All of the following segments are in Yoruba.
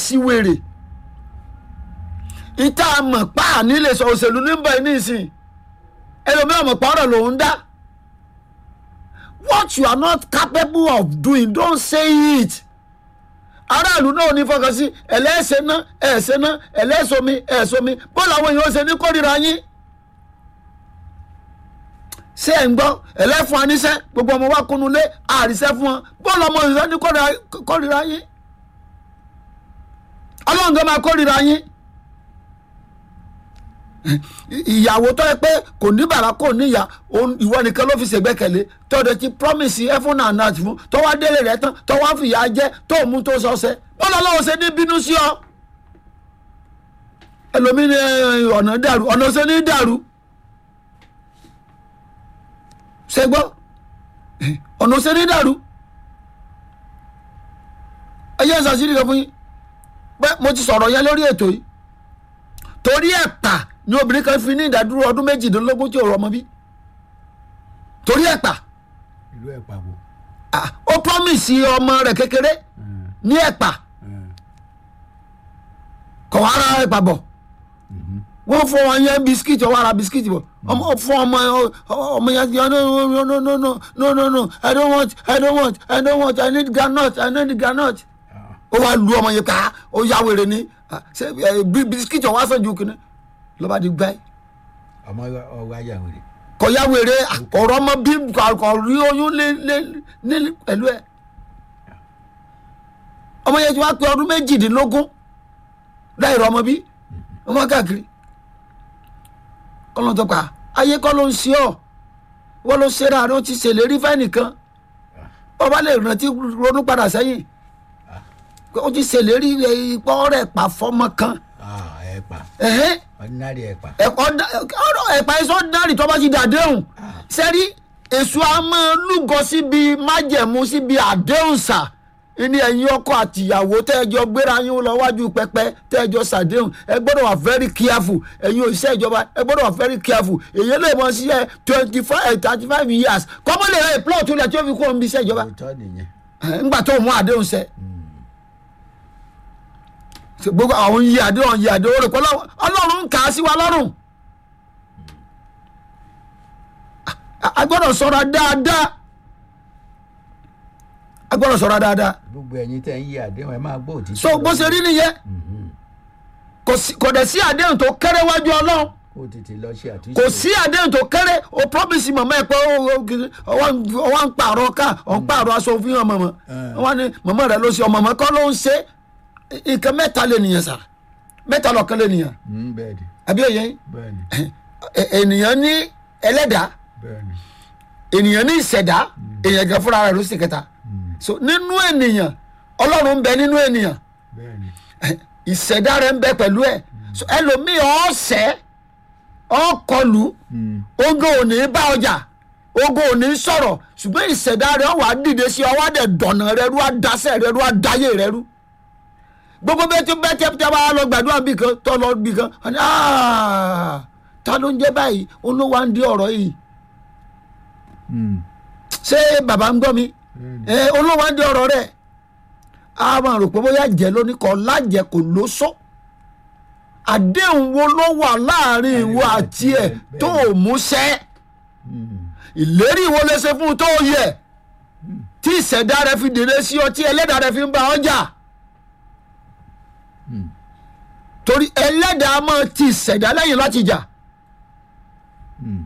síwèrè ìta mọ̀ pa nílé sọ òṣèlú níbẹ̀ nísìn ẹlòmíràn mọ̀ pa ọ̀rọ̀ lòún dá what you are not capable of doing don't say it aráàlú náà ò ní fọkàn sí ẹlẹ́sẹ̀ náà ẹ̀ẹ́sẹ̀ náà ẹlẹ́sọmi ẹ̀ẹ́sọmi bọ́ọ̀lù àwọn èèyàn ṣe ní kórìíra yín ṣé ẹ̀ ń gbọ́ ẹlẹ́fun aníṣẹ́ gbogbo ọmọ wa kúnnu lé àríṣẹ́ fún wọn bọ́ọ̀lù ọmọ òṣìṣẹ́ ní kórìíra- kórìíra yín ọlọ́run tó máa kórìíra yín ìyàwó tó yẹ pé kò ní bàrà kò níyà òun- ìwọ nìkan ló fi ṣègbẹ́kẹ̀lé tọ́dọ̀ ti promise heaven and earth fún tó wá délé rẹ̀ tán tó wá fìyà jẹ tó mú tó sọsẹ bọ́lá ọlọ́run ṣe ní bínú sí ọ ẹlòmíì ní ẹ, ọ̀nà dàrú ọ̀nà ṣe ní dàrú ṣe gbọ́ ọ̀nà ṣe ní dàrú ẹ yẹ ṣàṣírí kan fún yín pé mo ti sọ̀rọ̀ yẹn lórí ètò yìí torí ẹ̀pà ni obìnrin kan fi ní ìdádúró ọdún méjìdínlógún tí ò rọmọ bí torí ẹ̀pà ìlú ẹ̀ pàbò. ah, ó promise ọmọ rẹ̀ kékeré ní ẹ̀pà kọ̀ wá ra ẹ̀pà bọ̀ wọ́n fún wọn yẹn bisikíìtì ọwọ́ ara bisikíìtì bọ̀ ọmọ fún ọmọ ọmọ yẹn yẹn no no no no no no no no i don't want i don't want i don't want i need groundnut i need groundnut ó wá lu ọmọ yẹn ká ó yá wèrè ní ah, ṣe ẹ, bí bisikíìtì ọwọ́ aṣọ ju kìnnì lọ́ba di gbáyìí ọmọ ọwọ́ ayáwèrè. kọ̀yà wèrè ọ̀rọ̀ ọmọ bí kò rí oyún lé lé ní pẹ̀lú ẹ̀ ọmọ yẹn ti wá pé ọdún méjìdínlógún láì rọ ọmọ bí ọmọ káàkiri kọ́lọ́n tó pa ayé kọ́ ló ń ṣe ọ́ wọ́n ló ṣe ra àrùn ti ṣèlérí fẹ́nìkan ọba lè rántí ronú padà sẹ́yìn ó ti ṣèlérí ipò rẹ̀ pa fọ́mọ kan ẹ̀ pa ẹ̀hẹ́n ordinary ẹ̀ pa. ẹ̀kọ́ dá- ọ̀rọ̀ ẹ̀pà ẹ̀sọ́ dárì tó bá ti dàdéhùn sẹ́rí èso a máa lúgọ síbi májẹ̀mú síbi àdéhùn sà ní ẹ̀yin ọkọ àtìyàwó tẹ́ẹ̀jọ gbéra yín lọ wájú pẹpẹ tẹ́ẹ̀jọ sàdéhùn ẹ gbọ́dọ̀ wà very careful ẹ̀yin òṣìṣẹ́ ìjọba ẹ gbọ́dọ̀ wà very careful èyí lè mọ sí ẹ twenty five thirty five years kọ́mọ́ lè rẹ plot tó lẹ̀ tí ó fi kó omi iṣẹ́ ìjọba òótọ́ nìyẹn. ẹ̀, ńgbà tó mú àdéhùn sẹ́ gbogbo àwọn yí àdéhùn yí àdéhùn rẹ̀ pọ̀ ọlọ́run ń kà á sí wa lọ́rùn. a- a gbọ́dọ̀ sọ̀rọ̀ dáadáa a gbọ́dọ̀ sọ̀rọ̀ dáadáa gbogbo ẹ̀yin tẹ́ ń yí àdéhùn ẹ máa gbọ́ òtítọ́. so bó ṣe rí nìyẹn kò sí- kò dẹ̀ sí àdéhùn tó kéré wájú ọlọ́run kó tètè lọ ṣe àtúnṣe. kò sí àdéhùn tó kéré o promise mọ̀mọ́ ẹ pé ó- ó- kìí- ọwọ́ ń- ọwọ́ ń pààrọ̀ ká ọ̀ ń pààrọ̀ aṣọ òfin hàn mọ̀mọ́ Eh. wọ́n ní mọ̀mọ́ rẹ ló ṣe ọmọ mọ̀ kọ́ ló ń ṣe nǹkan mẹ́ta lè nìyẹn sà mẹ́ta lọ́kàn lè nìyẹn Mm, bẹ́ẹ̀ ni àbí òye yín? bẹ́ẹ̀ ni Ẹ- ènìyàn ní ẹlẹ́dàá bẹ́ẹ̀ ni. ènìyàn ní ìṣẹ̀dá èèyàn gan fúnra rẹ̀ ló sì kẹta so nínú ènìyàn ọlọ́run ń bẹ nínú ènìyàn bẹ́ẹ̀ ni. ìṣẹ̀dá rẹ̀ ń bẹ pẹ̀lú ẹ̀ so ẹlòmíì ọ̀sẹ̀ ọ̀kọlù Mm, ogo ò ní bá ọjà ogo ò ní sọ̀rọ̀ ṣùgbọ́n ìṣẹ̀dá rẹ̀ wà á dìde sí ọwọ́ àdẹ̀ dọ̀nà rẹ̀ rú àdásẹ̀ rẹ̀ rú àdáyé rẹ̀ rú gbogbo bẹ́ẹ̀ tí bẹ́ẹ̀ tẹ́ tẹ́ bá lọ gbàdúrà bí kan tọ́ lọ bí kan wọ́n ní "Ah, ta ló ń jẹ́ báyìí olówó à ń di ọ̀rọ̀ yìí mm, ṣé bàbá ń gbọ́ mi bẹ́ẹ̀ ni. ẹ olówó ń di ọ̀rọ̀ rẹ̀ a máa rò pé bóyá jẹ́ lóní kọ́ lájẹ kò ló sọ àdéhùn wo ló wà láàrin ìwọ àti ẹ̀ tó o mú ṣẹ́ Mm, ìlérí wo lè ṣe fún un tó yẹ tí ìṣẹ̀dá rẹ fi dèrè sí ọ tí ẹlẹ́dàá rẹ fi ń bá ọ jà mm, torí ẹlẹ́dàá máa ti ìṣẹ̀dá lẹ́yìn láti jà mm.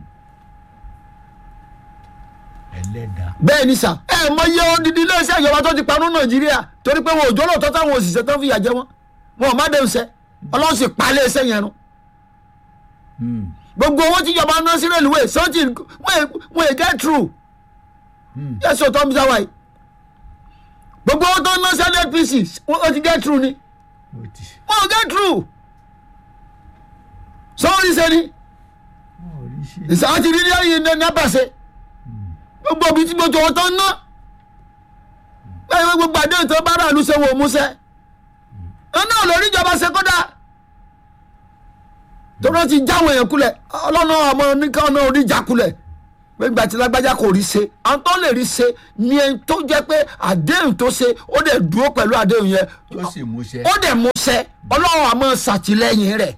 ẹlẹ́dàá. bẹ́ẹ̀ ni sà ẹ mọ iye odidi iléeṣẹ́ ìjọba tó ti panú nàìjíríà torí pé wọn ò jọ́ lóòótọ́ táwọn òṣìṣẹ́ tó ń fìyà jẹ wọn wọn ò má dé ṣe ọlọ́run sì pa iléeṣẹ́ yẹn run Mm, gbogbo owó tíjọba ná sí rélùwé sọ́ọ̀tì wọn è get through mm. yẹ́sọ̀ tó ń bí sáwáyé gbogbo owó tó ń ná sí NNPC ó ti get through ni ó ti. wọn ò get through sọ́ọ́rì sẹ́ni wọn ò rí ṣe. ìsáwọ́ ti rí ní ẹ̀yìn ní nàbàṣẹ gbogbo ibi tí gbogbo owó tó ń ná báyìí wọ́n gbogbo àdéhùn tó bá rà lù ṣe wò ó múṣẹ́ ẹ náà lórí ìjọba ṣe kódà tó náà ti jáwọ́ èèyàn kulẹ̀ ọlọ́nà ọmọ oníkan náà orí ìjà kulẹ̀ pé ìgbà tí lágbájá kò rí ṣe àwọn tó lè rí ṣe ni ẹni tó jẹ́ pé àdéhùn tó ṣe ó dẹ̀ dúró pẹ̀lú àdéhùn yẹn tó sì múṣẹ. ó dẹ̀ mú ṣẹ ọlọ́run àmọ́ ṣàtìlẹ́yìn rẹ̀.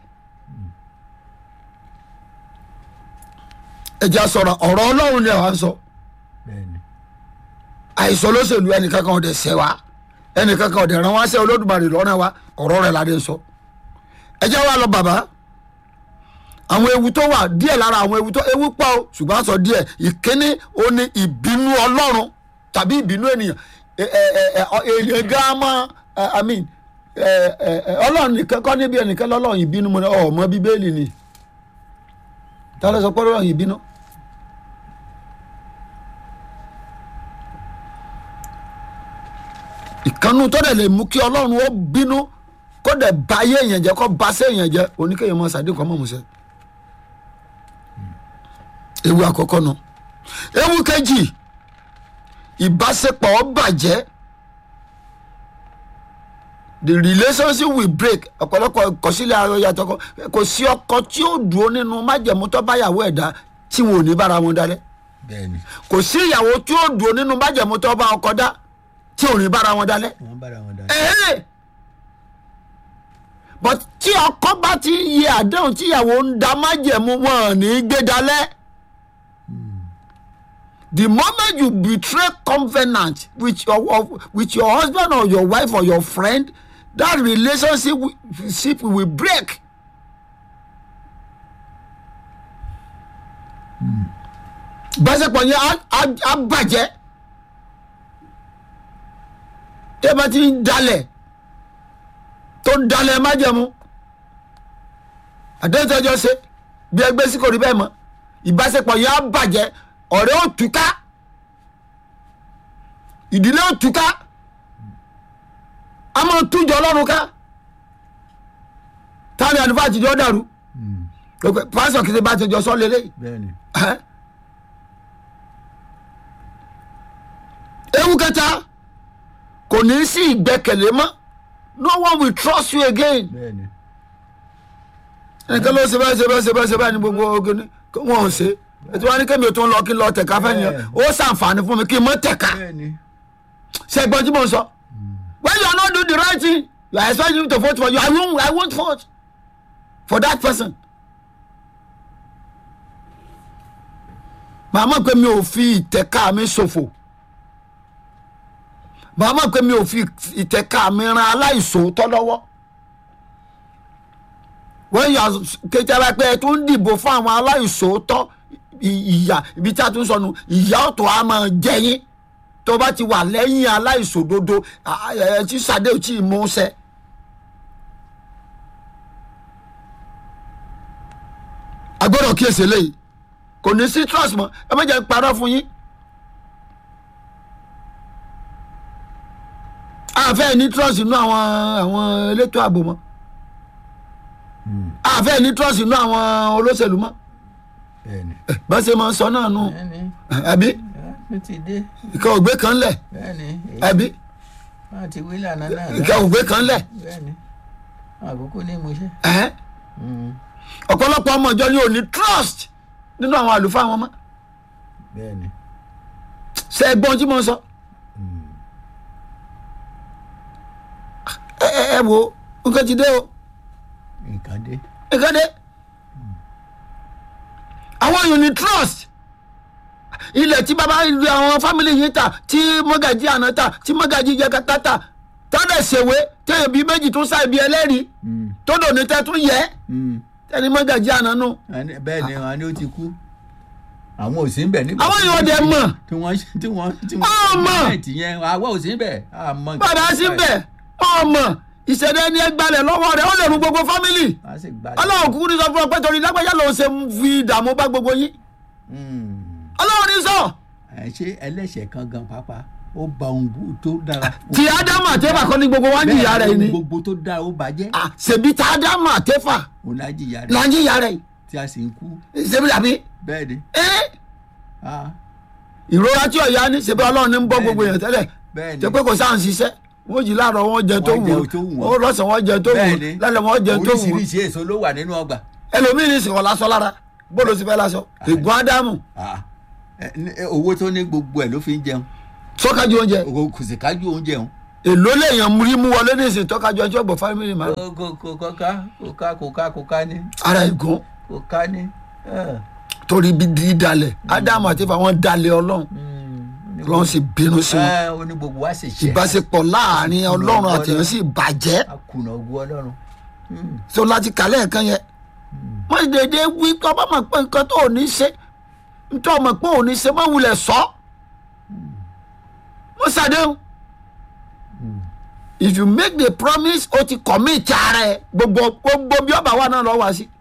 ẹ jẹ́ sọ̀rọ̀ ọ̀rọ̀ ọlọ́run ni àwọn sọ bẹ́ẹ̀ni àìsàn olóṣèlú ẹnìkankan ọ̀dẹ̀ ṣẹ́ wa ẹnìkankan ọ̀dẹ̀ ràn wá ṣẹ́ olódùmarè lọ́nà wa ọ̀rọ̀ rẹ̀ ládé sọ. ẹ jẹ́ wá lọ bàbá àwọn ewu tó wà díẹ̀ lára àwọn ewu tó ewu pọ̀ o ṣùgbọ́n a sọ díẹ̀ ìkíní ó ní ìbínú ọlọ́run tàbí ìbínú ènìyàn ẹ- ẹ- ẹ- ẹ- ọ- èèyàn gan mọ́ i mean ẹ- ẹ- ẹ, ọlọ́run nìkan kọ́ níbi ẹnìkan lọ́lọ́run ìbínú mo ní ọmọ bíbélì ni ta ló sọ pé ọlọ́run ìbínú. ìkànnù tó dẹ̀ lè mú kí ọlọ́run ó bínú kó dẹ̀ ba ayé èèyàn jẹ́ kó ba sé èèyàn jẹ́ oníkéèyàn mọ́ sàdé kan mọ́ musẹ́. ewu àkọ́kọ́ nu ewu kejì ìbáṣepọ̀ ó bàjẹ́ the relationship will break ọ̀pọ̀lọpọ̀ ìkọ̀sílẹ̀ ayọ̀ yàtọ̀ kọ kò sí ọkọ tí ó dúró nínú májẹ̀mú tó báyàwó ẹ̀dá tí wọn ò ní bára wọn dalẹ̀ bẹ́ẹ̀ni kò sí ìyàwó tí ó dúró nínú májẹ̀mú tó bá ọkọ dá tí ò ní bára wọn dalẹ̀ wọ́n bára wọn dá. ẹ̀ẹ́ but tí ọkọ bá ti yẹ àdéhùn tí ìyàwó ń da májẹ̀mú wọn ò ní gbé dalẹ̀ the moment you betray covenant with your of, with your husband or your wife or your friend that relationship wi- ship will break. ìbáṣepọ̀ yẹn á- á- á bàjẹ́ tẹ́ bá ti ń dalẹ̀ tó ń dalẹ̀ májẹ̀mú àdéhùn tó jọ ṣe bí ẹgbẹ́ sí kò rí bẹ́ẹ̀ mọ́ ìbáṣepọ̀ yẹn á bàjẹ́ ọ̀rẹ́ ó túká ìdílé ó túká a máa tújọ ọlọ́run ká táwọn àlùfáà àtijọ́ dàrú pásọ̀ kìí ṣe bá ti jọ sọ́ lélẹ́yìí bẹ́ẹ̀ni Ẹ́. ewu kẹta kò ní sí ìgbẹ́kẹ̀lé mọ́ no one will trust you again bẹ́ẹ̀ni ẹnìkan ló ṣe bẹ́ẹ̀ ṣe bẹ́ẹ̀ ṣe bẹ́ẹ̀ ṣe bẹ́ẹ̀ ni gbogbo ogun ni wọn ò ṣe ètò wọn ní kémi ò tó ń lọ kí n lọ tẹ̀ka fẹ́ nìyẹn ó ṣàǹfààní fún mi kí n mọ́ tẹ̀ka bẹ́ẹ̀ni ṣe gbọ́n tí mo sọ when you are not doing the right thing you are expecting me to vote for you I won't I won't vote for that person. màmá pé mi ò fi ìtẹ̀ka mi ṣòfò màmá pé mi ò fi ìtẹ̀ka mi ran aláìsòótọ́ lọ́wọ́ wọ́n yà kékeré pé ẹ tún ń dìbò fún àwọn aláìsòótọ́ ì- ìyà ibi tí a tún sọnù ìyà ọ̀tọ̀ a máa jẹ yín tó bá ti wà lẹ́yìn aláìsòdodo à- ẹ tí sàdé ò tí ì mú sẹ́. a gbọ́dọ̀ kíyèsí eléyìí kò ní sí trust mọ́ ẹ má jẹ́ n parọ́ fún yín. àfẹ́ ní trust nínú àwọn àwọn elétò ààbò mọ́ àfẹ́ ní trust nínú àwọn olóṣèlú mọ́ bẹ́ẹ̀ni bá ṣe máa ń sọ náà nù bẹ́ẹ̀ni àbí ó ti dé ìka ògbé kan lẹ̀ bẹ́ẹ̀ni àbí wọ́n ti wí lànà náà ìka ògbé kan lẹ̀ bẹ́ẹ̀ni àkókò ní mo ṣe. ẹ̀hẹ́n. ọ̀pọ̀lọpọ̀ ọmọ ìjọ ni ò ní trust nínú àwọn àlùfáà wọn mọ́ bẹ́ẹ̀ni ṣe é gbọ́n tí mo ń sọ. ẹ ẹ ẹ wo nǹkan ti dé o nǹkan dé nǹkan dé àwọn èèyàn ní trust ilẹ̀ tí bàbá ilé àwọn fámìlì yìí ta tí mọ́gàjí àná ta tí mọ́gàjí jẹ́kátá ta tọ́lẹ̀ ṣèwé téèyàn bíi méjì tún sáì bíi ẹlẹ́rìí tó dòní tẹ́ tún yẹ ẹni mọ́gàjí àná nù. Àní- bẹ́ẹ̀ni wọn ni ó ti kú àwọn ò sí ń bẹ̀ nígbà Àwọn tí èèyàn wọ́n dẹ̀ ṣe- mọ̀. tí wọ́n tí wọ́n tí Wọ́n mọ̀. nẹ́ẹ̀tì yẹn àwa ò sí ń bẹ̀ àmọ́ nǹkan bàbá tó sí fà bẹ̀ ọmọ ìṣẹ̀lẹ̀ ẹni ẹgbàlẹ̀ lọ́wọ́ rẹ̀ ó lè rú gbogbo fámìlì á sì gbà ọlọ́run kúkú ní sọ fún ọ pé torí lágbájá lòun ṣe ń fi ìdààmú bá gbogbo yín ọlọ́run ní sọ ẹ ṣe ẹlẹ́ṣẹ̀ kan gan pàápàá ó ba ohun bú- tó dára tí ádámù àtẹ́fà kọ́ ní gbogbo wá ń jìyà rẹ̀ ohun ni gbogbo tó dára ó bàjẹ́ Ah, ṣèbí tí ádámù àtẹ́fà òun á jìyà là rẹ̀ ń jìyà rẹ̀ tí a sì ń kú ṣèbí dàbí bẹ́ẹ̀ ni ẹ́ ah, ìrora tí ọ̀yá ní ṣèbí ọlọ́run ní ń bọ́ gbogbo èèyàn tẹ́lẹ̀ bẹ́ẹ̀ ṣe ni pé kò sáà ń ṣiṣẹ́ wọ́n jí láàárọ̀ wọ́n jẹ tó Wọ́n wù jẹ tó wù ó wọ́n. lọ́sàn-án wọ́n jẹ tó wù bẹ́ẹ̀ ni lálẹ́ wọ́n jẹ tó wù oríṣiríṣi èso ló wà nínú ọgbà ẹlòmíín ní sìnkọ́ lásán lára bóòlù sì fẹ́ lásán ègún ádámù Ah, ẹ, ní- ẹ, owó tó ní gbogbo ẹ̀ ló fi ń jẹun sọ́kájú oúnjẹ Owó kò sì kájú oúnjẹ òun. èló lèèyàn rí mú wọlé ní ìsìn tọ́kájú ọjọ́ gbọ̀ fámìlì máa kò kò kò kò ká kò ká kò ká kò ká ní ara ìgún kò ká ní. ẹ, torí bí di dalẹ̀ ádámù àti ìfà wọn dalẹ̀ ọlọ́run mm, ní ọlọ́run sì bínú sí wọn ẹ, ó ní gbogbo wa sì ṣe ìbáṣepọ̀ láàrin ọlọ́run àti èèyàn sì bàjẹ́ akùnà ogun ọlọ́run. Mm, tó láti kàlẹ́ ẹ̀kan yẹn wọ́n sì dédé wí kọ́ bá mọ̀ pé nǹkan tó ò ní ṣe nítorí ọmọ pé ò ní ṣe má wulẹ̀ sọ mo ṣàdéhùn mm. if you make the promise o ti commit ara ẹ gbogbo gbogbo bí ọba wa náà lọ wá sí.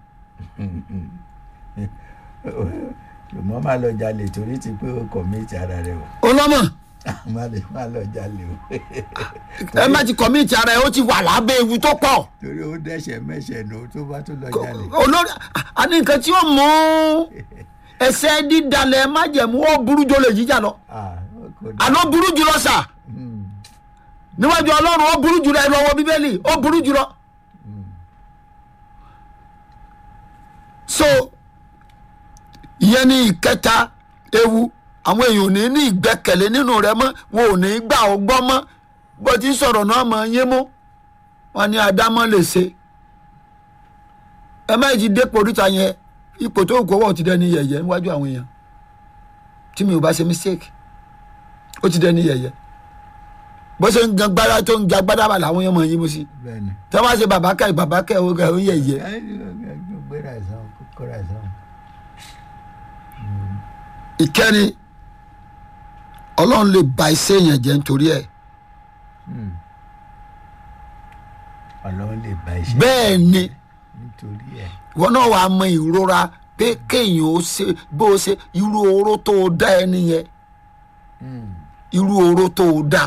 ṣùgbọ́n má lọ jalè torí ti pé o commit ara rẹ o olọ́mọ má lè má lọ jalè o ẹ má ti commit ara ẹ ó ti wà lábẹ́ ewu tó pọ̀ torí ó dẹ́ṣẹ̀ mẹ́ṣẹ̀ nù tó bá tó lọ jalè. olórí àní nǹkan tí ó mú ẹsẹ̀ dídalẹ̀ májẹ̀mú ó burú jù olè jíjà lọ Ah, kò dá. àná burú jù lọ sà Mm, níwájú ọlọ́run ó burú jù lọ ẹ lọ wo bíbélì ó burú jù lọ. so ìyẹn ní ìkẹta ewu àwọn èèyàn ò ní ní ìgbẹ́kẹ̀lé nínú rẹ mọ́ wọn ò ní gbà ó gbọ́ mọ́ bó ti ń sọ̀rọ̀ náà mọ̀ yín mú wọn ní adámọ́ lè ṣe ẹ má ti dépò oríta yẹn ipò tó kó wọ̀ ti dẹni yẹ̀yẹ́ níwájú àwọn èèyàn tí mi ò bá ṣe mistake ó ti dẹni yẹ̀yẹ́ bó ṣe ń gan gbára tó ń ga gbádá bá làwọn èèyàn mọ̀ yín mú sí bẹ́ẹ̀ni. tí wọ́n bá ṣe bàbá kẹ́ bàbá kẹ́ ó ga ó yẹ̀yẹ́ Ẹ, gbéra ẹ̀sán kóra ẹ̀sán. ìkẹrin ọlọ́run lè ba iṣẹ́ èèyàn jẹ́ nítorí ẹ̀ Mm. ọlọ́run lè bá iṣẹ́ bẹ́ẹ̀ ni nítorí ẹ̀. wọn náà wàá mọ ìrora pé kéèyàn ó ṣe bó ṣe irú oró tó o dá ẹni yẹn Mm, irú oró tó o dá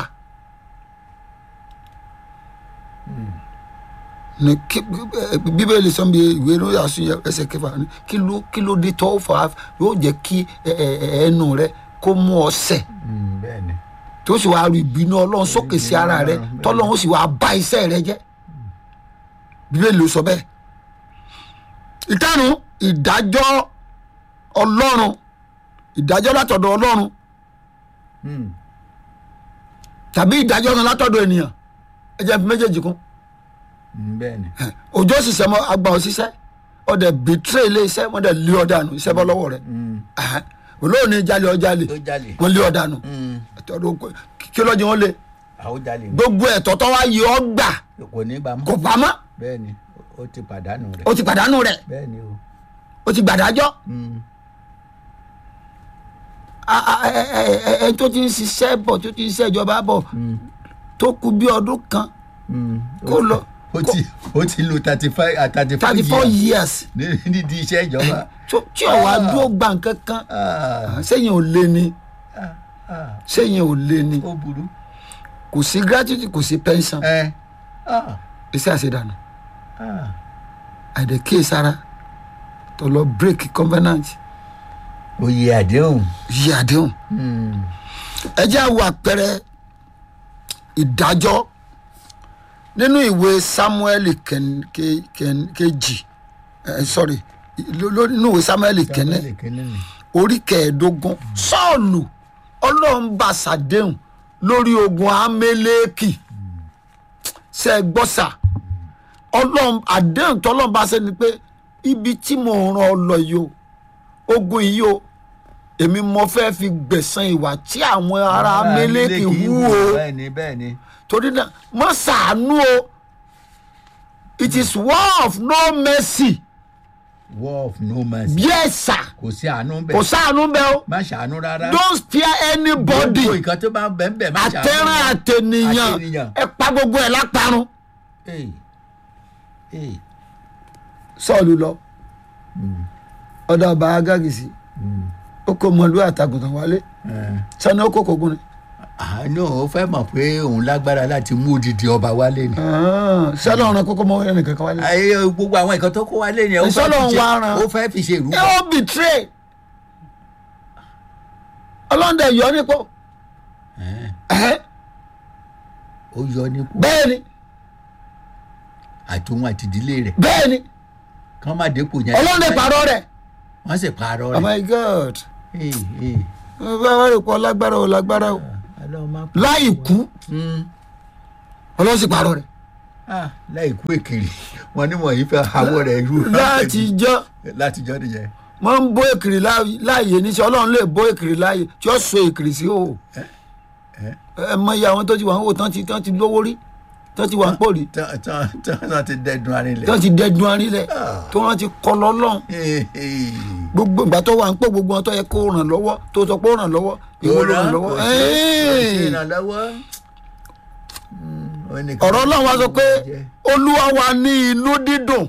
mm. ní kí bíbélì sọ bí ìwé ló yà sún ẹsẹ̀ kẹfà ní kí ló kí ló dé tọ́ fà á yóò jẹ́ kí ẹ- ẹ- ẹ- ẹnu rẹ kó mú ọ sẹ̀ Mm, bẹ́ẹ̀ni. tó sì wàá ru ìbínú ọlọ́run sókè sí ara rẹ tọ́lọ́run sì wàá bá iṣẹ́ rẹ jẹ́ bíbélì ló sọ bẹ́ẹ̀ ìtànù ìdájọ́ ọlọ́run ìdájọ́ látọ̀dọ̀ ọlọ́run Mm, tàbí ìdájọ́ kan látọ̀dọ̀ ènìyàn ẹ jẹ́ fi méjèèjì kún mm, bẹ́ẹ̀ni. òjò ṣiṣẹ́ mọ́ agbà òṣìṣẹ́ ọdẹ bìtírẹ̀ ilé iṣẹ́ wọ́n dẹ̀ lé ọ̀dànù iṣẹ́ bọ́ lọ́wọ́ rẹ̀ Mm, olóòní jalè ọjalè ó jalè. wọ́n lé ọ̀dànù Mm, kí lọ́jọ́ wọn lé àwọn jalè ní. gbogbo ẹ̀tọ́ tó wá yọ ọ́ gbà kò ní bá mọ́. kò pamọ́ bẹ́ẹ̀ni ó ti pàdánù rẹ̀. ó ti pàdánù rẹ̀ bẹ́ẹ̀ni o. ó ti gbàdájọ́ Mm, a- a- ẹ- ẹ- ẹ- ẹni tó ti ń ṣiṣẹ́ bọ̀ tó ti ń ṣiṣẹ́ ìjọba bọ̀ mm, tó kù bí ọdún kan mm. kó lọ ó ti ó ti lo thirty five thirty thirty four years nídìí iṣẹ́ ìjọba. tó- tí ọ̀wá Ah. dúró gbà kankan Ah, sẹ́yìn ò lé ni Ah, ah, sẹ́yìn ò lé ni ó burú. kò sí gratuity kò sí pension ẹ Ah, iṣẹ́ àṣedànù ah. àìdèké sára tó lọ break covenant oyè àdéhùn. yí àdéhùn Mm, ẹ jẹ́ àwọn àpẹẹrẹ ìdájọ́ nínú ìwé samuel ken- ke- ken- kejì ẹ sorry ló- ló- nínú ìwé samuel kẹ́nẹ́ Samuel kínní ni. orí kẹẹ̀ẹ́dógún sọ́ọ̀lù ọlọ́run bá ṣàdéhùn lórí ogun amẹ́lẹ́kì ṣe é gbọ́sà ọlọ́run àdéhùn tọ́lọ́run bá ṣe ni pé ibi tí mo ràn ọ lọ yìí o ogun yìí o èmi mo fẹ́ fi gbẹ̀san ìwà tí àwọn ará amẹ́lẹ́kì hù o bẹ́ẹ̀ni bẹ́ẹ̀ni. torí náà mọ́ ṣàánú o it is war of no mercy war of no mercy. yes sir kò sí àánú bẹ́ẹ̀. kò ṣàánú bẹ́ẹ̀ o má ṣàánú rárá. don't spare anybody gbogbo nǹkan tó bá ń bẹ̀ ń bẹ̀ má ṣàánú. àtẹ̀ràn àtẹnìyàn Àtẹnìyàn. ẹ pa gbogbo ẹ̀ láparun Ee, ee. sọ́ọ̀lù lọ Mm, ọ̀dọ̀ ọba agagisi mm, ó kó mọ̀lú àtàgùntàn wálé eh. sani ó kó kogun ni àánú ó fẹ́ mọ̀ pé òun lágbára láti mú odidi ọba wálé ni. sọ́ọ̀lù ọ̀ràn kókó mọ́ ẹnì kankan wálé ayé gbogbo àwọn nǹkan tó kó wálé ni ó fẹ́ Ìsọ́lọ̀ fi ń wá ṣe- ran. ó fẹ́ fi ṣe ìrúbọ. ẹ ó betray ọlọ́dẹ yọ nípò Eh, ẹ̀hẹ́, ó yọ nípò bẹ́ẹ̀ ni àtòun àti ìdílé rẹ̀ bẹ́ẹ̀ ni kán má dépò yẹn. ọlọ́dẹ pàrọ̀ rẹ̀ wọ́n sì parọ́ oh rẹ̀. my god ee ee bá wà lè pọ̀ lágbára o lágbára o ọlọ́run má pa láì kú Mm. ọlọ́run sì parọ́ rẹ̀ Ah, láì kú èkìrì wọn ní wọ̀nyí fẹ́ àwọ̀ rẹ̀ rú láti jọ́ láti jọ́ nìyẹn wọ́n ń bó èkìrì láàyè- láàyè níṣẹ́ ọlọ́run lè bó èkìrì láàyè tí ó so èkìrì sí o ẹ ẹ mọ iye àwọn tó ti wà ń wò tán ti tán ti lówó rí tán ti wà ń pò rí tán tán tán náà ti dẹ́dun arinlẹ̀ tán ti dẹ́dun arílẹ̀ Ah. tó wọ́n ti kọ́ lọ́lọ́run Ee, ee. gbogbo ìgbà tó wà ń pò gbogbo wọn tó yẹ kó ràn lọ́wọ́ tó sọ pé ó ràn lọ́wọ́ ìwọ ló ràn lọ́wọ́ Kò sí- kò sí Ẹ́ẹ̀. ìrànlọ́wọ́. Mm, ó ní kí- ọ̀rọ̀ ọlọ́run wa sọ pé olúwa wa ní inú dídùn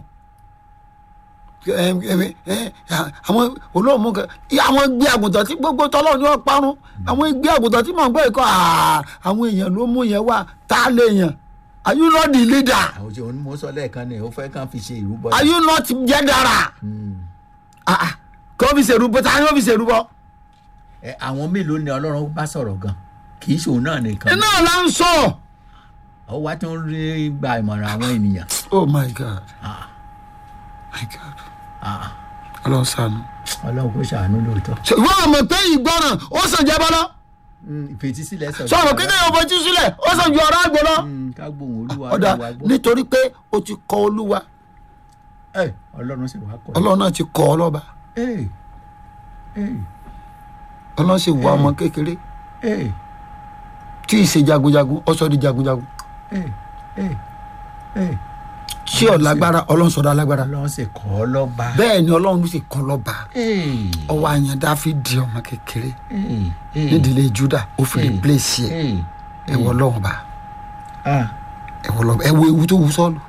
Ẹ, ẹ, ẹ, àwọn olóòmù kan àwọn gbé àgùntàn tí gbogbo tọ́lọ́ ni wọ́n parun àwọn gbé àgùntàn tí mò ń gbọ́ ìkọ́ àà, àwọn èèyàn ló mú yẹn wá tá a lè yàn are you not the leader àwọn tí òun mo sọ lẹ́ẹ̀kan ni ó fẹ́ kàn fi ṣe ìrúbọ. are you not general Mm. Ah, ah, kí wọ́n fi ṣèrúbọ tá a yóò fi ṣèrúbọ Ẹ, àwọn mélòó ni ọlọ́run bá sọ̀rọ̀ gan kì í ṣòun náà nìkan iná là ń sọ ó wá tó ń rí gba ìmọ̀ràn àwọn ènìyàn. oh my god Ah, my god ah, ọlọ́run ṣàánú. ọlọ́run kò ṣàánú lóòótọ́. ìwọ àmọ̀ pé ìgbọràn ó sàn jẹ́ bọ́lá Mm, ìfetísílẹ̀ sọ̀rọ̀. sọ̀rọ̀ kí kéèyàn fojú sílẹ̀ ó sàn ju ọ̀rọ̀ àgbò lọ. Mm, ká gbóhùn olúwa ọ̀dà olúwa gbọ́. nítorí pé o ti kọ olúwa Ẹ, ọlọ́run sì wá kọ́. ọlọ́run náà ti kọ ọ lọ́ba Ee, ee, ọlọ́run sì wá ọmọ kékeré ee, tí ì ṣe jagunjagun ó sọ di jagunjagun ee, ee, ee. tí ò lágbára ọlọ́run sọ̀dọ̀ alágbára ọlọ́run sì kọ́ ọ lọ́ba. bẹ́ẹ̀ ni ọlọ́run sì kọ lọ́ba Ee, ọwọ́ àyàn dáfídì ọmọ kékeré ee, ee, nídìílé juda ó fi Ee. replace ẹ̀ ee, ẹ̀wọ̀ ọlọ́run bá ah, ẹ̀wọ̀ ọlọ́run ẹ̀wọ̀ ewu tó wù sọ́ọ̀lù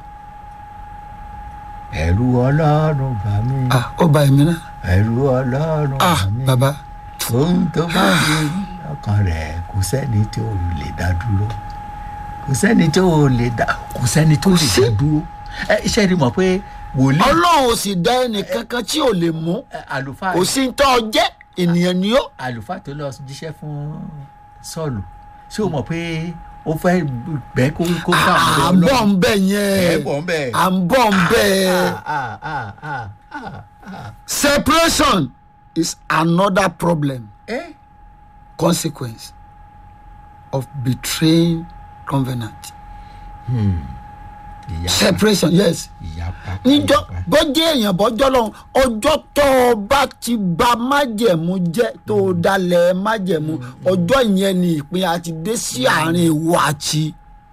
ẹ̀rù ọlọ́run bà mí. ah ó ba èmi náà ẹ̀rù ọlọ́run ah bà mí. bàbá ohun tó bá ṣe ọkàn rẹ̀ kò sẹ́ni tí ò lè dá dúró kò sẹ́ni tí ò lè dá kò sẹ́ni tó lè sí. dá dúró ẹ iṣẹ́ ni mọ̀ pé wòlíì ọlọ́run ò sì dá ẹnìkankan tí ò lè mú ẹ, àlùfáà kò sí ní tọ́ ọ jẹ́ ènìyàn ni ó àlùfáà tó lọ jíṣẹ́ fún sọ́ọ̀lù ṣé o mọ̀ pé ó fẹ́ bẹ́ kó kó bá à àwọn ń bọ̀ ń bẹ̀ ẹ̀ yẹn bọ̀ ń bẹ̀. à ń bọ̀ ń bẹ̀ Ah, ah, ah, ah, ah. separation is another problem Eh? consequence of betraying covenant ìyapa separation yes ìyapa níjọ ìyapa. bọ́jẹ́ èèyàn bọ́jọ́ lọ́hùn ọjọ́ tó o bá ti ba májẹ̀mú jẹ́ tó o dalẹ̀ májẹ̀mú ọjọ́ yẹn ni ìpín àti dé sí àárín ìwọ àti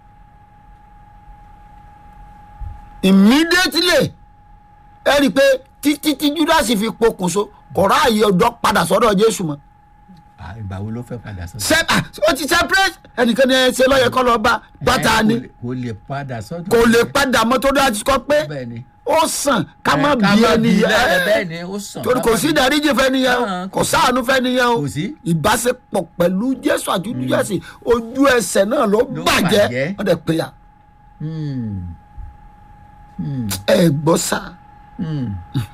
immediately ẹ rí i pé títí tí judas fi pokùnso kò ráàyè ọjọ́ padà sọ́dọ̀ jésù mọ́ Ah, ìgbà wo ló fẹ́ padà sọ́dọ̀ Se- ah, ó ti separate ẹnìkan ní ẹ ṣe lọ́yẹ̀ kọ́ lọ́ọ́ bá bàtà Eh, ni kò lè- kò lè padà sọ́dọ̀ kò lè padà mọ́ tó dájú kọ́ pé bẹ́ẹ̀ ni ó sàn ká má Eh, bí ẹni lẹ́ẹ̀ yẹn bẹ́ẹ̀ ni ó sàn torí kò sí ìdáríjì fẹ́ni yẹn o Ah, kò sáànù fẹ́ni yẹn o kò sí. ìbáṣepọ̀ pẹ̀lú jésù àti jésù ojú ẹsẹ̀ náà ló Ló bàjẹ́ bàjẹ́. wọ́n dẹ̀ pé ya Hmm. Hmm. ẹ gbọ́ sá Hmm.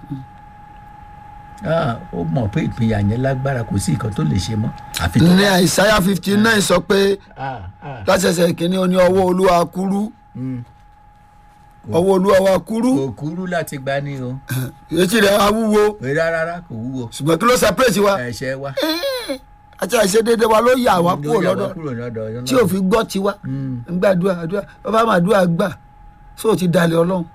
Ah, ó mọ̀ pé ìpínyà yẹn lágbára kò sí nǹkan tó lè ṣe mọ́ àfi tó ní àìsáyà fifty nine sọ pé Ah, ah. lásẹsẹ kìíní ó ní ọwọ́ olúwa kúrú Hmm. ọwọ́ olúwa wa kúrú kò kúrú láti gbá ní o etí rẹ̀ wá wúwo pé rárá kò wúwo ṣùgbọ́n kí ló separate wa ẹ̀ṣẹ̀ wa àti àìṣedéédé wa ló yà wá kúrò Ló yà wá lọ́dọ̀ kúrò lọ́dọ̀ Ọlọ́run. tí ò fi gbọ́ tiwa Hmm. ń gbàdúrà àdúrà bàbá máa dúrà gbà sóò ti dalẹ̀ ọlọ́run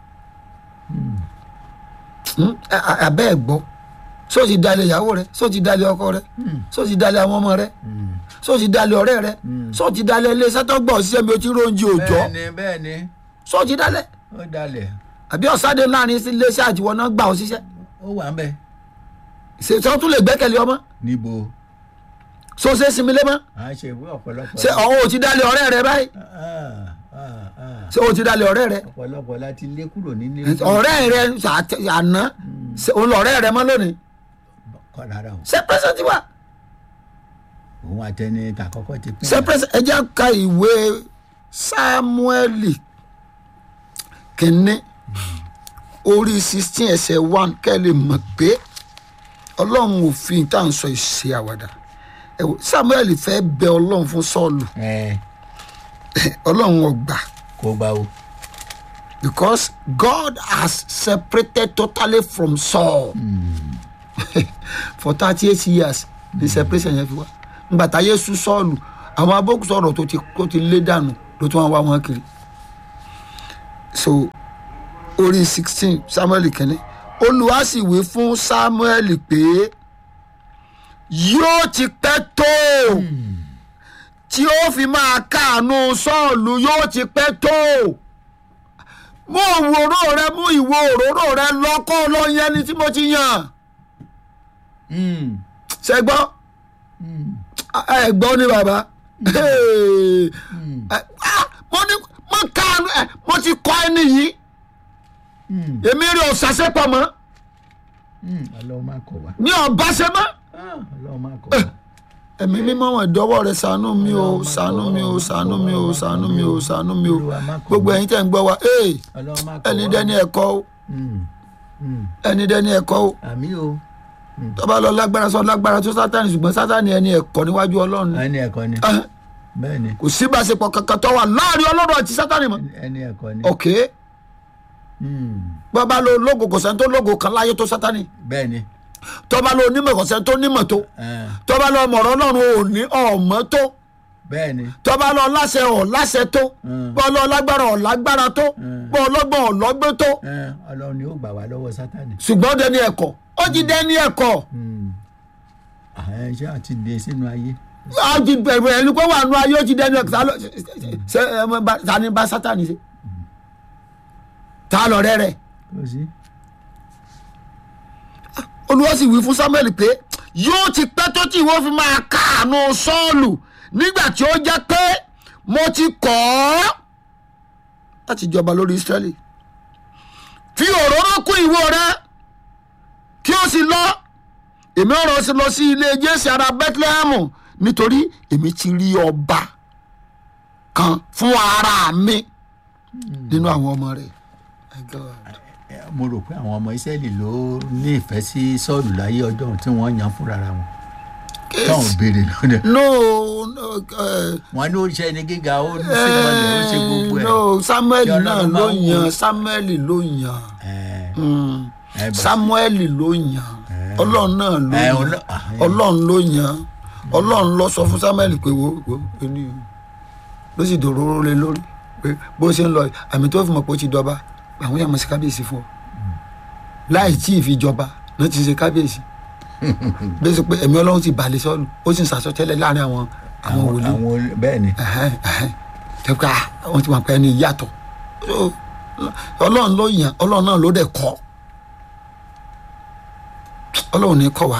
Hmm? A- a- abẹ́ ẹ̀ gbọ́ sóò ti dalẹ̀ ìyàwó rẹ sóò ti dalẹ̀ ọkọ rẹ sóò ti dalẹ̀ àwọn ọmọ rẹ Hmm. sóò ti dalẹ̀ ọ̀rẹ́ rẹ sóò ti dalẹ̀ ilé sátọ́gbọ̀ ṣiṣẹ́ mi ò ti róúnjẹ òòjọ́ bẹ́ẹ̀ ni bẹ́ẹ̀ ni sóò ti dalẹ̀ ó dalẹ̀ àbí ọ̀sáde láàrin sí iléeṣẹ́ àtiwọ́ náà gbà ọ́ ṣiṣẹ́ ó wà ń bẹ̀ ṣe sọ tún lè gbẹ́kẹ̀lé ọmọ níbo sóò ṣe sinmi lé mọ́ à ń ṣe ìwé ọ̀pọ̀lọpọ̀ ṣe ọ̀hún ò ti dalẹ̀ ọ̀rẹ́ rẹ báyìí Ah, ah, ah. ṣé o ti dalẹ̀ ọ̀rẹ́ rẹ ọ̀pọ̀lọpọ̀ láti lé kúrò nílé ọ̀rẹ́ rẹ àti- àná ṣe òun lọ̀rẹ́ rẹ mọ́ lónìí kọ́ rárá o ṣé pẹ́sẹ̀ ti wà òun àtẹni tàkọ́kọ́ ti pín ṣé pẹ́sẹ̀ ẹ jẹ́ ka ìwé sámúẹ́lì kínní orí sixteen ẹsẹ̀ one kẹ́ ẹ lè mọ̀ pé ọlọ́run òfin tá à ń sọ ìṣe àwàdà ẹ wò, sámúẹ́lì fẹ́ bẹ ọlọ́run fún sọ́ọ̀lù ẹ ọlọ́run ọgbà kó gbà o because God has separated totally from Saul for thirty eight years ní separation yẹn fi wá nígbà táyé sú sọ́ọ̀lù àwọn abókù sọ̀rọ̀ tó ti tó ti lé dànù ló tún wá wá wọn kiri so orí sixteen samuel kìíní olùwà sì wí fún samuel pé yóò ti pẹ́ tó tí ó fi máa káàánú sọ́ọ̀lù yóò ti pẹ́ tó mú òwòrò rẹ mú ìwo òróró rẹ lọ́kọ́ lọ yẹn ni tí mo ti yàn Mm. ṣe gbọ́ ẹ gbọ́ ní bàbá Hey. Ẹ, ah, mo ní mo káàánú ẹ mo ti kọ́ ẹni yìí Mm. èmi rí ọ̀sàṣẹ́ pọ̀ mọ́ Mm. ọlọ́run máa kọ̀ wá ní ọ̀báṣẹ́ mọ́ Ah, ọlọ́run máa kọ̀ wá. ẹ̀mí mímọ́ wọn ìdọ́wọ́ rẹ ṣàánú mi o ṣàánú mi o ṣàánú mi o ṣàánú mi o ṣàánú mi o Olúwa má kọ̀ gbogbo wá. ẹ̀yin tẹ̀ ń gbọ́ wa ee ọlọ́run máa kọ̀ ẹni wá. dẹ́ni ẹ̀kọ́ o Mm. Mm. ẹni dẹ́ni ẹ̀kọ́ o àmì o tọ́ba lọ lágbára sọ lágbára tó sátani ṣùgbọ́n sátani ẹni ẹ̀kọ́ níwájú ọlọ́run ni. ẹni ẹ̀kọ́ ni Ah, bẹ́ẹ̀ ni kò sí ìbáṣepọ̀ kankan tó wà láàrin ọlọ́run àti sátani mọ́ ẹni ẹ̀kọ́ ni ok Mm. bọ́ba lo lógo kò sẹ́ni tó lógo kan láyé tó sátani bẹ́ẹ̀ ni tọ́ba lo onímọ̀ kò sẹ́ni tó nímọ̀ tó Eh, tọ́ba lo ọmọọ̀rọ̀ ọlọ́run ò ní ọ̀mọ́ tó bẹ́ẹ̀ ni tọ́ba lọ láṣẹ ọ̀ láṣẹ tó Mm. bọ́ lọ lágbára ọ̀ lágbára tó Mm. bọ́ ọlọ́gbọ́n ọ̀ lọ́gbẹ́ tó Eh, ọlọ́run ni ó gbà wá lọ́wọ́ sátani. ṣùgbọ́n dẹni ẹ̀kọ́ ó ti dẹni ẹ̀kọ́ Mm. àwọn iṣẹ́ àti dé sínú ayé á ti bẹ̀rù ẹni pé wà nù ayé ó ti dẹni ẹ̀kọ́ ta ló- ṣe ẹ mọ bá- ta ni bá sátani ṣe ta lọ rẹ rẹ kò sí. olúwa sì wí fún samuel pé yóò ti pẹ́ tó tí ìwọ fi máa káàánú sọ́ọ̀lù nígbà tí ó jẹ́ pé mo ti kọ̀ ọ́ láti jọba lórí israẹli fi òróró kún ìwo rẹ kí o sì lọ èmi ọ̀rọ̀ sì lọ sí ilé jésì ara bethlehem nítorí èmi ti rí ọba kan fún ara mi nínú àwọn ọmọ rẹ. My God. Eh, mo rò pé àwọn ọmọ ìsẹ́lì ló ní ìfẹ́ sí sọ́ọ̀lù láyé ọjọ́ tí wọ́n yan fúnra ra wọn táwọn béèrè lónìí no no uh, wọn ní ó ṣe ní gíga ó ní símọ́lẹ̀ ó ṣe gbogbo ẹ̀. no samuel Kí náà Ọlọ́run ló máa ń wò. yan samuel ló yan Eh, Mm. eh, bá- samuel ló yan ọlọ́run náà ló Eh, yan ọlọ́- ah, eh. ọlọ́run ló yan ọlọ́run ló sọ fún samuel pé wo wo ẹni ló sì dòróró lé lórí pé bó ṣe ń lọ àmì tó fi mọ̀ pé ó ti dọba àwọn yàrá sí kábíyèsí fún ọ láì tí ì fi jọba ló ti ṣe kábíyèsí bí ó ṣe pé ẹ̀mí ọlọ́run ti balẹ̀ sọ́ọ̀lù ó sì ń sàsọtẹ́lẹ̀ láàrin àwọn àwọn àwọn wòlíì àwọn olè- bẹ́ẹ̀ ni tẹ́ka wọ́n ti mọ̀ pé ẹni yàtọ̀ So, ọlọ́run ló yàn ọlọ́run náà ló dẹ̀ kọ́ ọlọ́run ní kọ́ wa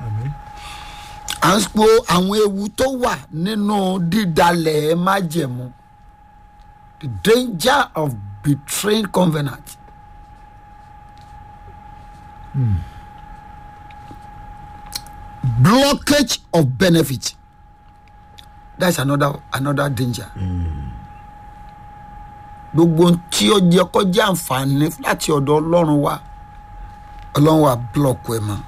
à ń po àwọn ewu tó wà nínú dídalẹ̀ májẹ̀mú the danger of betraying covenant. blockage of benefit that's another another danger. gbogbo ohun tí ó jẹ kọjá àǹfààní láti ọ̀dọ̀ ọlọ́run wa ọlọ́run wa blọọkù ẹ̀ mọ́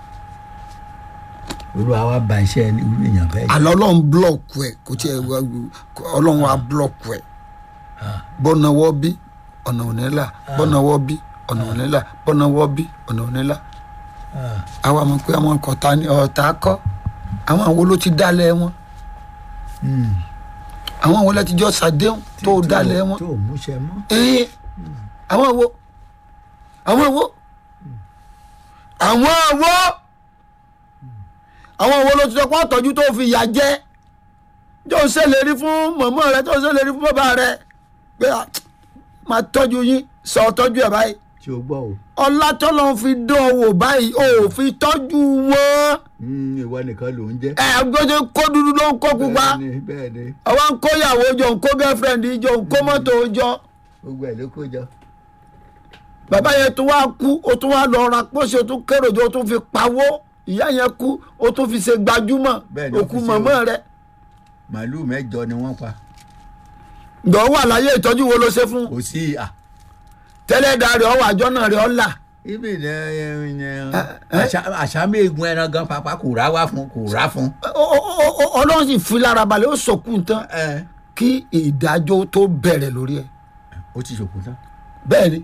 olúwa wa ba iṣẹ́ irú èèyàn bẹ́ẹ̀ jẹ́. àlọ́ ọlọ́run blọọkù ẹ̀ kò tí ẹ̀ ọlọ́run wa blọọkù ẹ̀ bọ́nàwọ́ bí ọ̀nà ònílà bọ́nàwọ́ bí ọ̀nà ònílà bọ́nàwọ́ bí ọ̀nà ònílà Ah, àwa mọ̀ pé àwọn ọ̀tá ni ọ̀tá kọ́ àwọn àwọn wo ló ti dálẹ̀ wọn mm. àwọn àwọn wo láti jọ sàdéhùn tó dálẹ̀ wọn tó múṣẹ mọ́. ee àwọn wo àwọn wo àwọn wo àwọn wo ló ti sọ pé ọ̀tọ́jú tó fi yà jẹ́ jọ ń ṣèlérí fún mọ̀mọ́ rẹ tó ń ṣèlérí fún bàbá rẹ pé à, máa tọ́jú yín sọ tọ́jú ẹ̀ báyìí tí o gbọ́ o. ọlá tọ́lọ́ fi dán ọ wò báyìí ò fi tọ́jú wọn Mm, ìwọ nìkan ló ń jẹ́. ẹ gbọ́dọ̀ kó dúdú ló ń kó pupa bẹ́ẹ̀ ni bẹ́ẹ̀ ni àwọn ń kó ìyàwó jọ ń kó girlfriend jọ ń kó mọ́tò jọ gbogbo ẹ̀ ló kó jọ. bàbá yẹn tó wá kú ó tún wá lọ ra pósí ó tún kéré jọ ó tún fi pawó ìyá yẹn kú ó tún fi ṣe gbajúmọ̀ Bẹ́ẹ̀ ni, ó òkú fi ṣe mọ̀mọ́ o. rẹ̀ màálù mẹ́jọ ni wọ́n pa. ǹdọ̀ wà láyé ìtọ́jú wo ló ṣe fún kò sí à. tẹ́lẹ̀ da rẹ̀ ọwọ́ àjọ náà rẹ̀ ọ́ là ibi ní ẹ? àṣàmì egun ẹran gan pàpà kò rà wá fún kò rà fún. Ó- ó- ó- ó- ọlọ́run sì fi lára balẹ̀ ó sọkún tán ẹ kí ìdájọ́ tó bẹ̀rẹ̀ lórí ẹ̀ ó ti ṣòkò tán. bẹ́ẹ̀ ni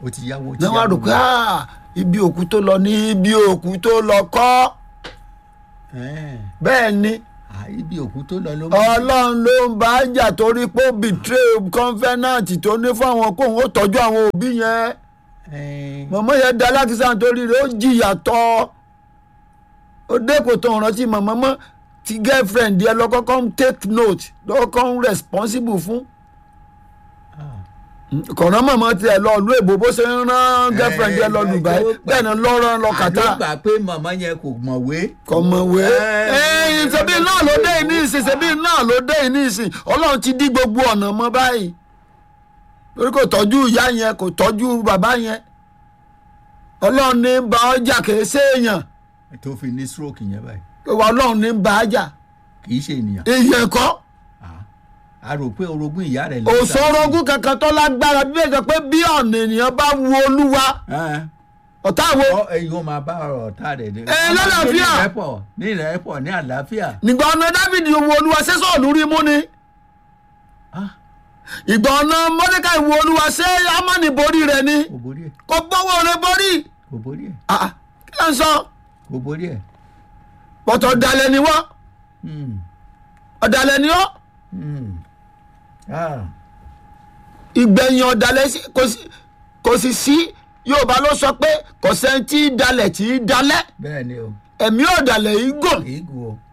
ó ti yáwó ó ti náà wá rò yáwó. pé "Ah, ibi òkú tó lọ ní ibi òkú tó lọ kọ́ Ẹ́ẹ̀, bẹ́ẹ̀ ni à, ibi òkú tó lọ ló mú. ọlọ́run ló ń bá a jà torí pé ó betray covenant tó ní fún àwọn kóun ó tọ́jú àwọn òbí yẹn Ẹ́ẹ̀, mọ̀mọ́ yẹn da alákìsà nítorí rẹ̀ ó jìyà tọ́ ó dé kò tó rántí mọ̀mọ́ mọ́ ti girlfriend yẹn lọ́kọ́kọ́ ń take note lọ́kọ́kọ́ ń responsible fún ah, kọ̀ọ̀nà mọ̀mọ́ tiẹ̀ lọ ìlú èbó bó ṣe ń rán girlfriend yẹn lọ ẹ, Dubai ẹ, bẹ́ẹ̀ ni lọ́rọ̀ lọ kàtà àló gbà pé màmá yẹn kò mọ̀wé. kọ̀mọ̀wé Ẹ, ẹ̀yìn ṣebí náà ló dé ní ìsìn ṣebí náà ló dé ní ìsìn ọlọ́run ti dí gbogbo ọ̀nà mọ́ báyìí torí kò tọ́jú ìyá yẹn kò tọ́jú bàbá yẹn ọlọ́run ní bá ọjà kìí séèyàn tó fi ní stroke yẹn báyìí ọlọ́run ní bá ọjà kì í ṣe ènìyàn. ìyẹn kọ́ Ah, a rò pé orogún ìyá rẹ̀ ló ń òṣòrogún kankan tó lágbára bí èèyàn pé bí ọ̀nà ènìyàn bá wu olúwa Ẹ́ẹ̀, ọ̀tá wo ọ ẹ̀yin ó máa bá ọ̀rọ̀ ọ̀tá rẹ̀ dé. Ẹ, lálàáfíà. ní ìrẹ́pọ̀ ní ìrẹ́pọ̀ ní àlàáfíà. nígbà ọ̀nà Dáfídì wu olúwa sẹ́sọ̀ lórí mú ni Ah, ìgbà ọ̀nà Mọ́dékáì wu olúwa ṣé Ámánì borí rẹ̀ ni kò borí ẹ̀ kò gbọ́wọ́ rẹ̀ borí kò borí ẹ̀ Ah, ah, kí ló ń sọ kò borí ẹ̀. pọ̀tọ̀ ọ̀dàlẹ̀ ni wọ́n Hmm, ọ̀dàlẹ̀ ni ọ́ hmm. Ah, ìgbẹ̀yìn ọ̀dàlẹ̀ sí- kò sí- kò sì sí Yorùbá ló sọ pé kò sẹ́ni tí í dalẹ̀ tí í dalẹ̀ bẹ́ẹ̀ ni o ẹ̀mí ọ̀dàlẹ̀ yìí gùn èégún o.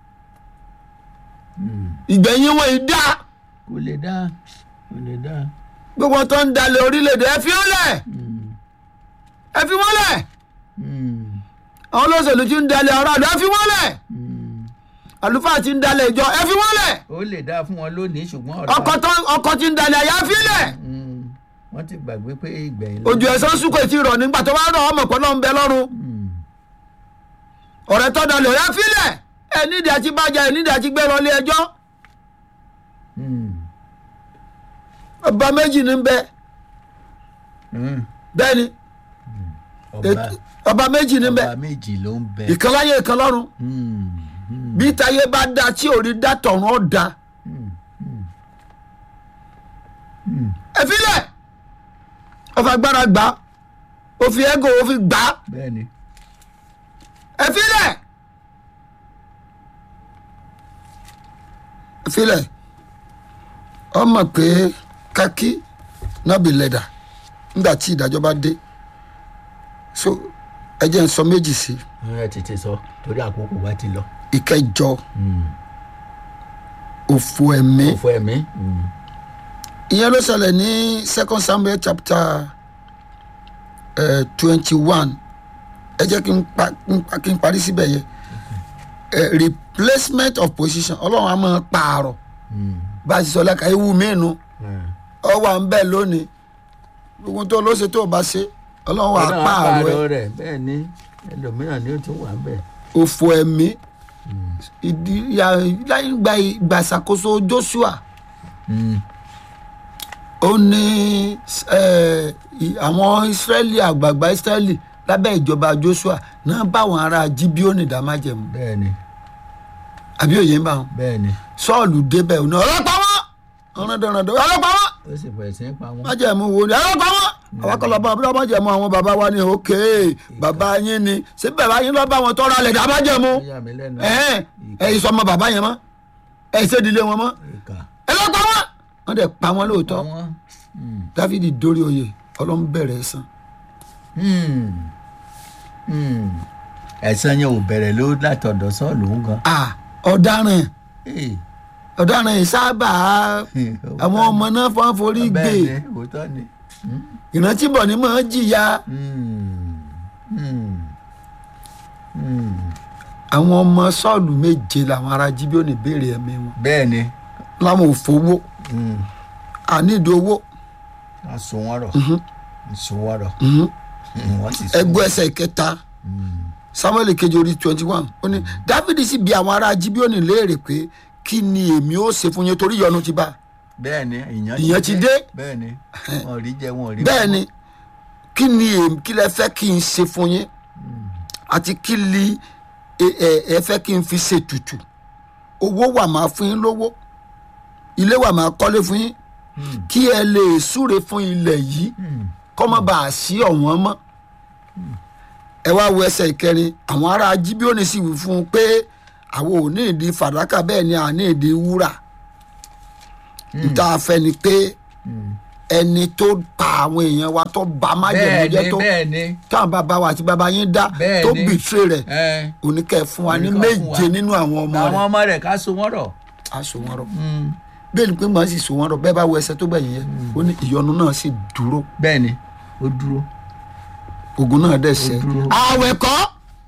Hmm, ìgbẹ̀yìn wọn yìí dá kò lè dá kò lè dá. gbogbo tó ń dalẹ̀ orílẹ̀-èdè ẹ fi wọ́n lẹ̀ Hmm, ẹ fi wọ́n lẹ̀ hmm, àwọn olóṣèlú tí ń dalẹ̀ aráàlú ẹ fi wọ́n lẹ̀ hmm. àlùfáà tí ń dalẹ̀ ìjọ ẹ fi wọ́n lẹ̀ ó lè dá fún wọn lónìí ṣùgbọ́n ọ̀la. ọkọ̀ tó ọkọ̀ tí ń dalẹ̀ àyà fi lẹ̀ Hmm, wọ́n ti gbàgbé pé ìgbẹ̀yìn ló- ojú ẹ̀sán sùkò tí rọ̀ nígbà tó bá rọ̀ ọmọ pẹ̀lú ọ̀nbẹ lọ́rùn Hmm, ọ̀rẹ́ tó dalẹ̀ ẹ fi lẹ̀ ẹ nídìí àti bàjẹ́ ẹ nídìí àti gbé lọ ilé ẹjọ́ hmm, ọba méjì ní bẹ hmm. bẹ́ẹ̀ ni ọba ètò- ọba méjì ní bẹ ọba méjì ló ń bẹ. ìkan láyé ìkan lọ́run Hmm, hmm, bí táyé bá da tí ò rí dá tọ̀run ó da hmm, hmm. Hmm, ẹ fi lẹ̀ ó fi agbára gbà á ó fi ẹ́gò ó fi gbà á bẹ́ẹ̀ ni. ẹ fi lẹ̀ ẹ fi lẹ̀ ọ mọ̀ pé kákí náà bí lẹ́dà nígbà tí ìdájọ́ bá dé so ẹ jẹ́ n sọ méjì sí i ẹ tètè sọ torí àkókò wa ti lọ. ìkẹjọ Hmm, òfò ẹ̀mí òfò ẹ̀mí. Hmm, ìyẹn ló ṣẹlẹ̀ ní second samuel chapter twenty one ẹ jẹ́ kí n pa kí n pa- kí n parí síbẹ̀ yẹn Eh, replacement of position ọlọ́run á máa pààrọ̀ hmm, bá a ti sọ lẹ́ka ewu mìínú hmm. ọ wà ń bẹ̀ lónìí gbogbo tó ló ṣe tó o bá ṣe ọlọ́run wà á Ọlọ́run á pààrọ̀ ẹ̀ pààrọ̀ rẹ̀ bẹ́ẹ̀ ni ẹlòmíràn ni ó tún wà ń bẹ̀. òfò ẹ̀mí ìdí ya- láyé gba ìgbà ìṣàkóso joshua Hmm, ó ní eh, i- àwọn israẹli àgbààgbà israẹli lábẹ́ ìjọba joshua náà báwọn ará jíbíọ́nì dá májẹ̀mú bẹ́ẹ̀ ni àbí òye ń bá wọn bẹ́ẹ̀ ni sọ́ọ̀lù débẹ̀ òun náà ọlọ́pàá wọn ọ̀rọ̀dọ̀rọ̀dọ̀ ọlọ́pàá wọn ó sì bẹ̀rẹ̀ sí í pa wọ́n. májẹ̀mú wo ni ọlọ́pàá wọn àwọn akọlọ bá wọn májẹ̀mú àwọn bàbá wa ni òkè bàbá yín ni ṣé bàbá yín lọ́ọ́ bá wọn tọ́ra lẹ̀ dá májẹ̀mú ó yà mí lẹ́nu. ẹ̀ẹ́n ẹ̀yìn sọmọ bàbá yẹn mọ́ ẹ̀yìn sẹ́dílé wọn mọ́ ìkà ọlọ́pàá wọn wọ́n dẹ̀ pa wọn lóòótọ́ pa wọ́n. Hmm, dáfídì dórí oyè ọlọ́run bẹ̀rẹ̀ ẹ̀san hmm, hmm. ẹ̀san yẹn ò bẹ̀rẹ̀ ló látọ̀dọ̀ sọ́ọ̀lù ń gan. ah ọ̀daràn Eh, ọ̀daràn yìí sábà àwọn ọmọ náà fọ́n forí gbé bẹ́ẹ̀ ni òótọ́ ni. Hmm, ìrántí bọ̀ ni mò ń jìyà hmm, hmm, hmm. àwọn ọmọ sọ́ọ̀lù méje làwọn ará jíbíọ́nì béèrè ẹ̀mí wọn bẹ́ẹ̀ ni láwọn ò fowó hmm. àníìdí owó a sùn wọ́n rọ̀ sùn wọ́n rọ̀ Hmm, wọ́n sì sùn. ẹgbẹ́ ẹsẹ̀ ìkẹta samuel kejì orí twenty one ó ní dávidi sì bi àwọn ará jíbíọ́nì léèrè pé kí ni èmi ó ṣe fún yín torí ìyọnu ti bá bẹ́ẹ̀ ni ìyẹn Ìyẹn ti dé. bẹ́ẹ̀ ni wọn ò rí jẹ wọn ò rí bẹ́ẹ̀ mu. ni kí ni èmi kí lẹ fẹ́ kí n ṣe fún yín àti kí li ẹ- ẹ ẹ fẹ́ kí n fi ṣe tutù owó wà máa fún yín lówó ilé wà máa kọ́lé fún yín kí ẹ lè súre fún ilẹ̀ yìí kọ́ mọ́ bá a sí ọ̀wọ́n mọ́ ẹ wá wo ẹsẹ̀ ìkẹrin àwọn ará jíbíọ́nì sì wí fún un pé àwọn ò ní ìdí fàdákà bẹ́ẹ̀ ni à ní ìdí wúrà níta fẹ́ ni pé ẹni tó pa àwọn èèyàn wa tó ba májèlé bẹ́ẹ̀ jẹ́ ni tó bẹ́ẹ̀ ni táwọn bàbá wa àti bàbá yín dá Bẹ́ẹ̀ tó ni. bìtírè rẹ̀ ẹ oníkẹ́ fún wa ní Oníkẹ́ fún wa. méje nínú àwọn ọmọ àwọn rẹ̀ ọmọ rẹ̀ ká so wọ́n rọ̀ á so wọn rọ̀ bẹ́ẹ̀ ni pé màá sì so wọn rọ̀ bẹ́ẹ̀ bá wo ẹsẹ̀ tó gbẹ̀yìn yẹn ó ní ìyọnu náà sì dúró bẹ́ẹ̀ ni ó dúró ogun náà dẹ̀ sẹ́ dúró. àwẹ̀ kọ́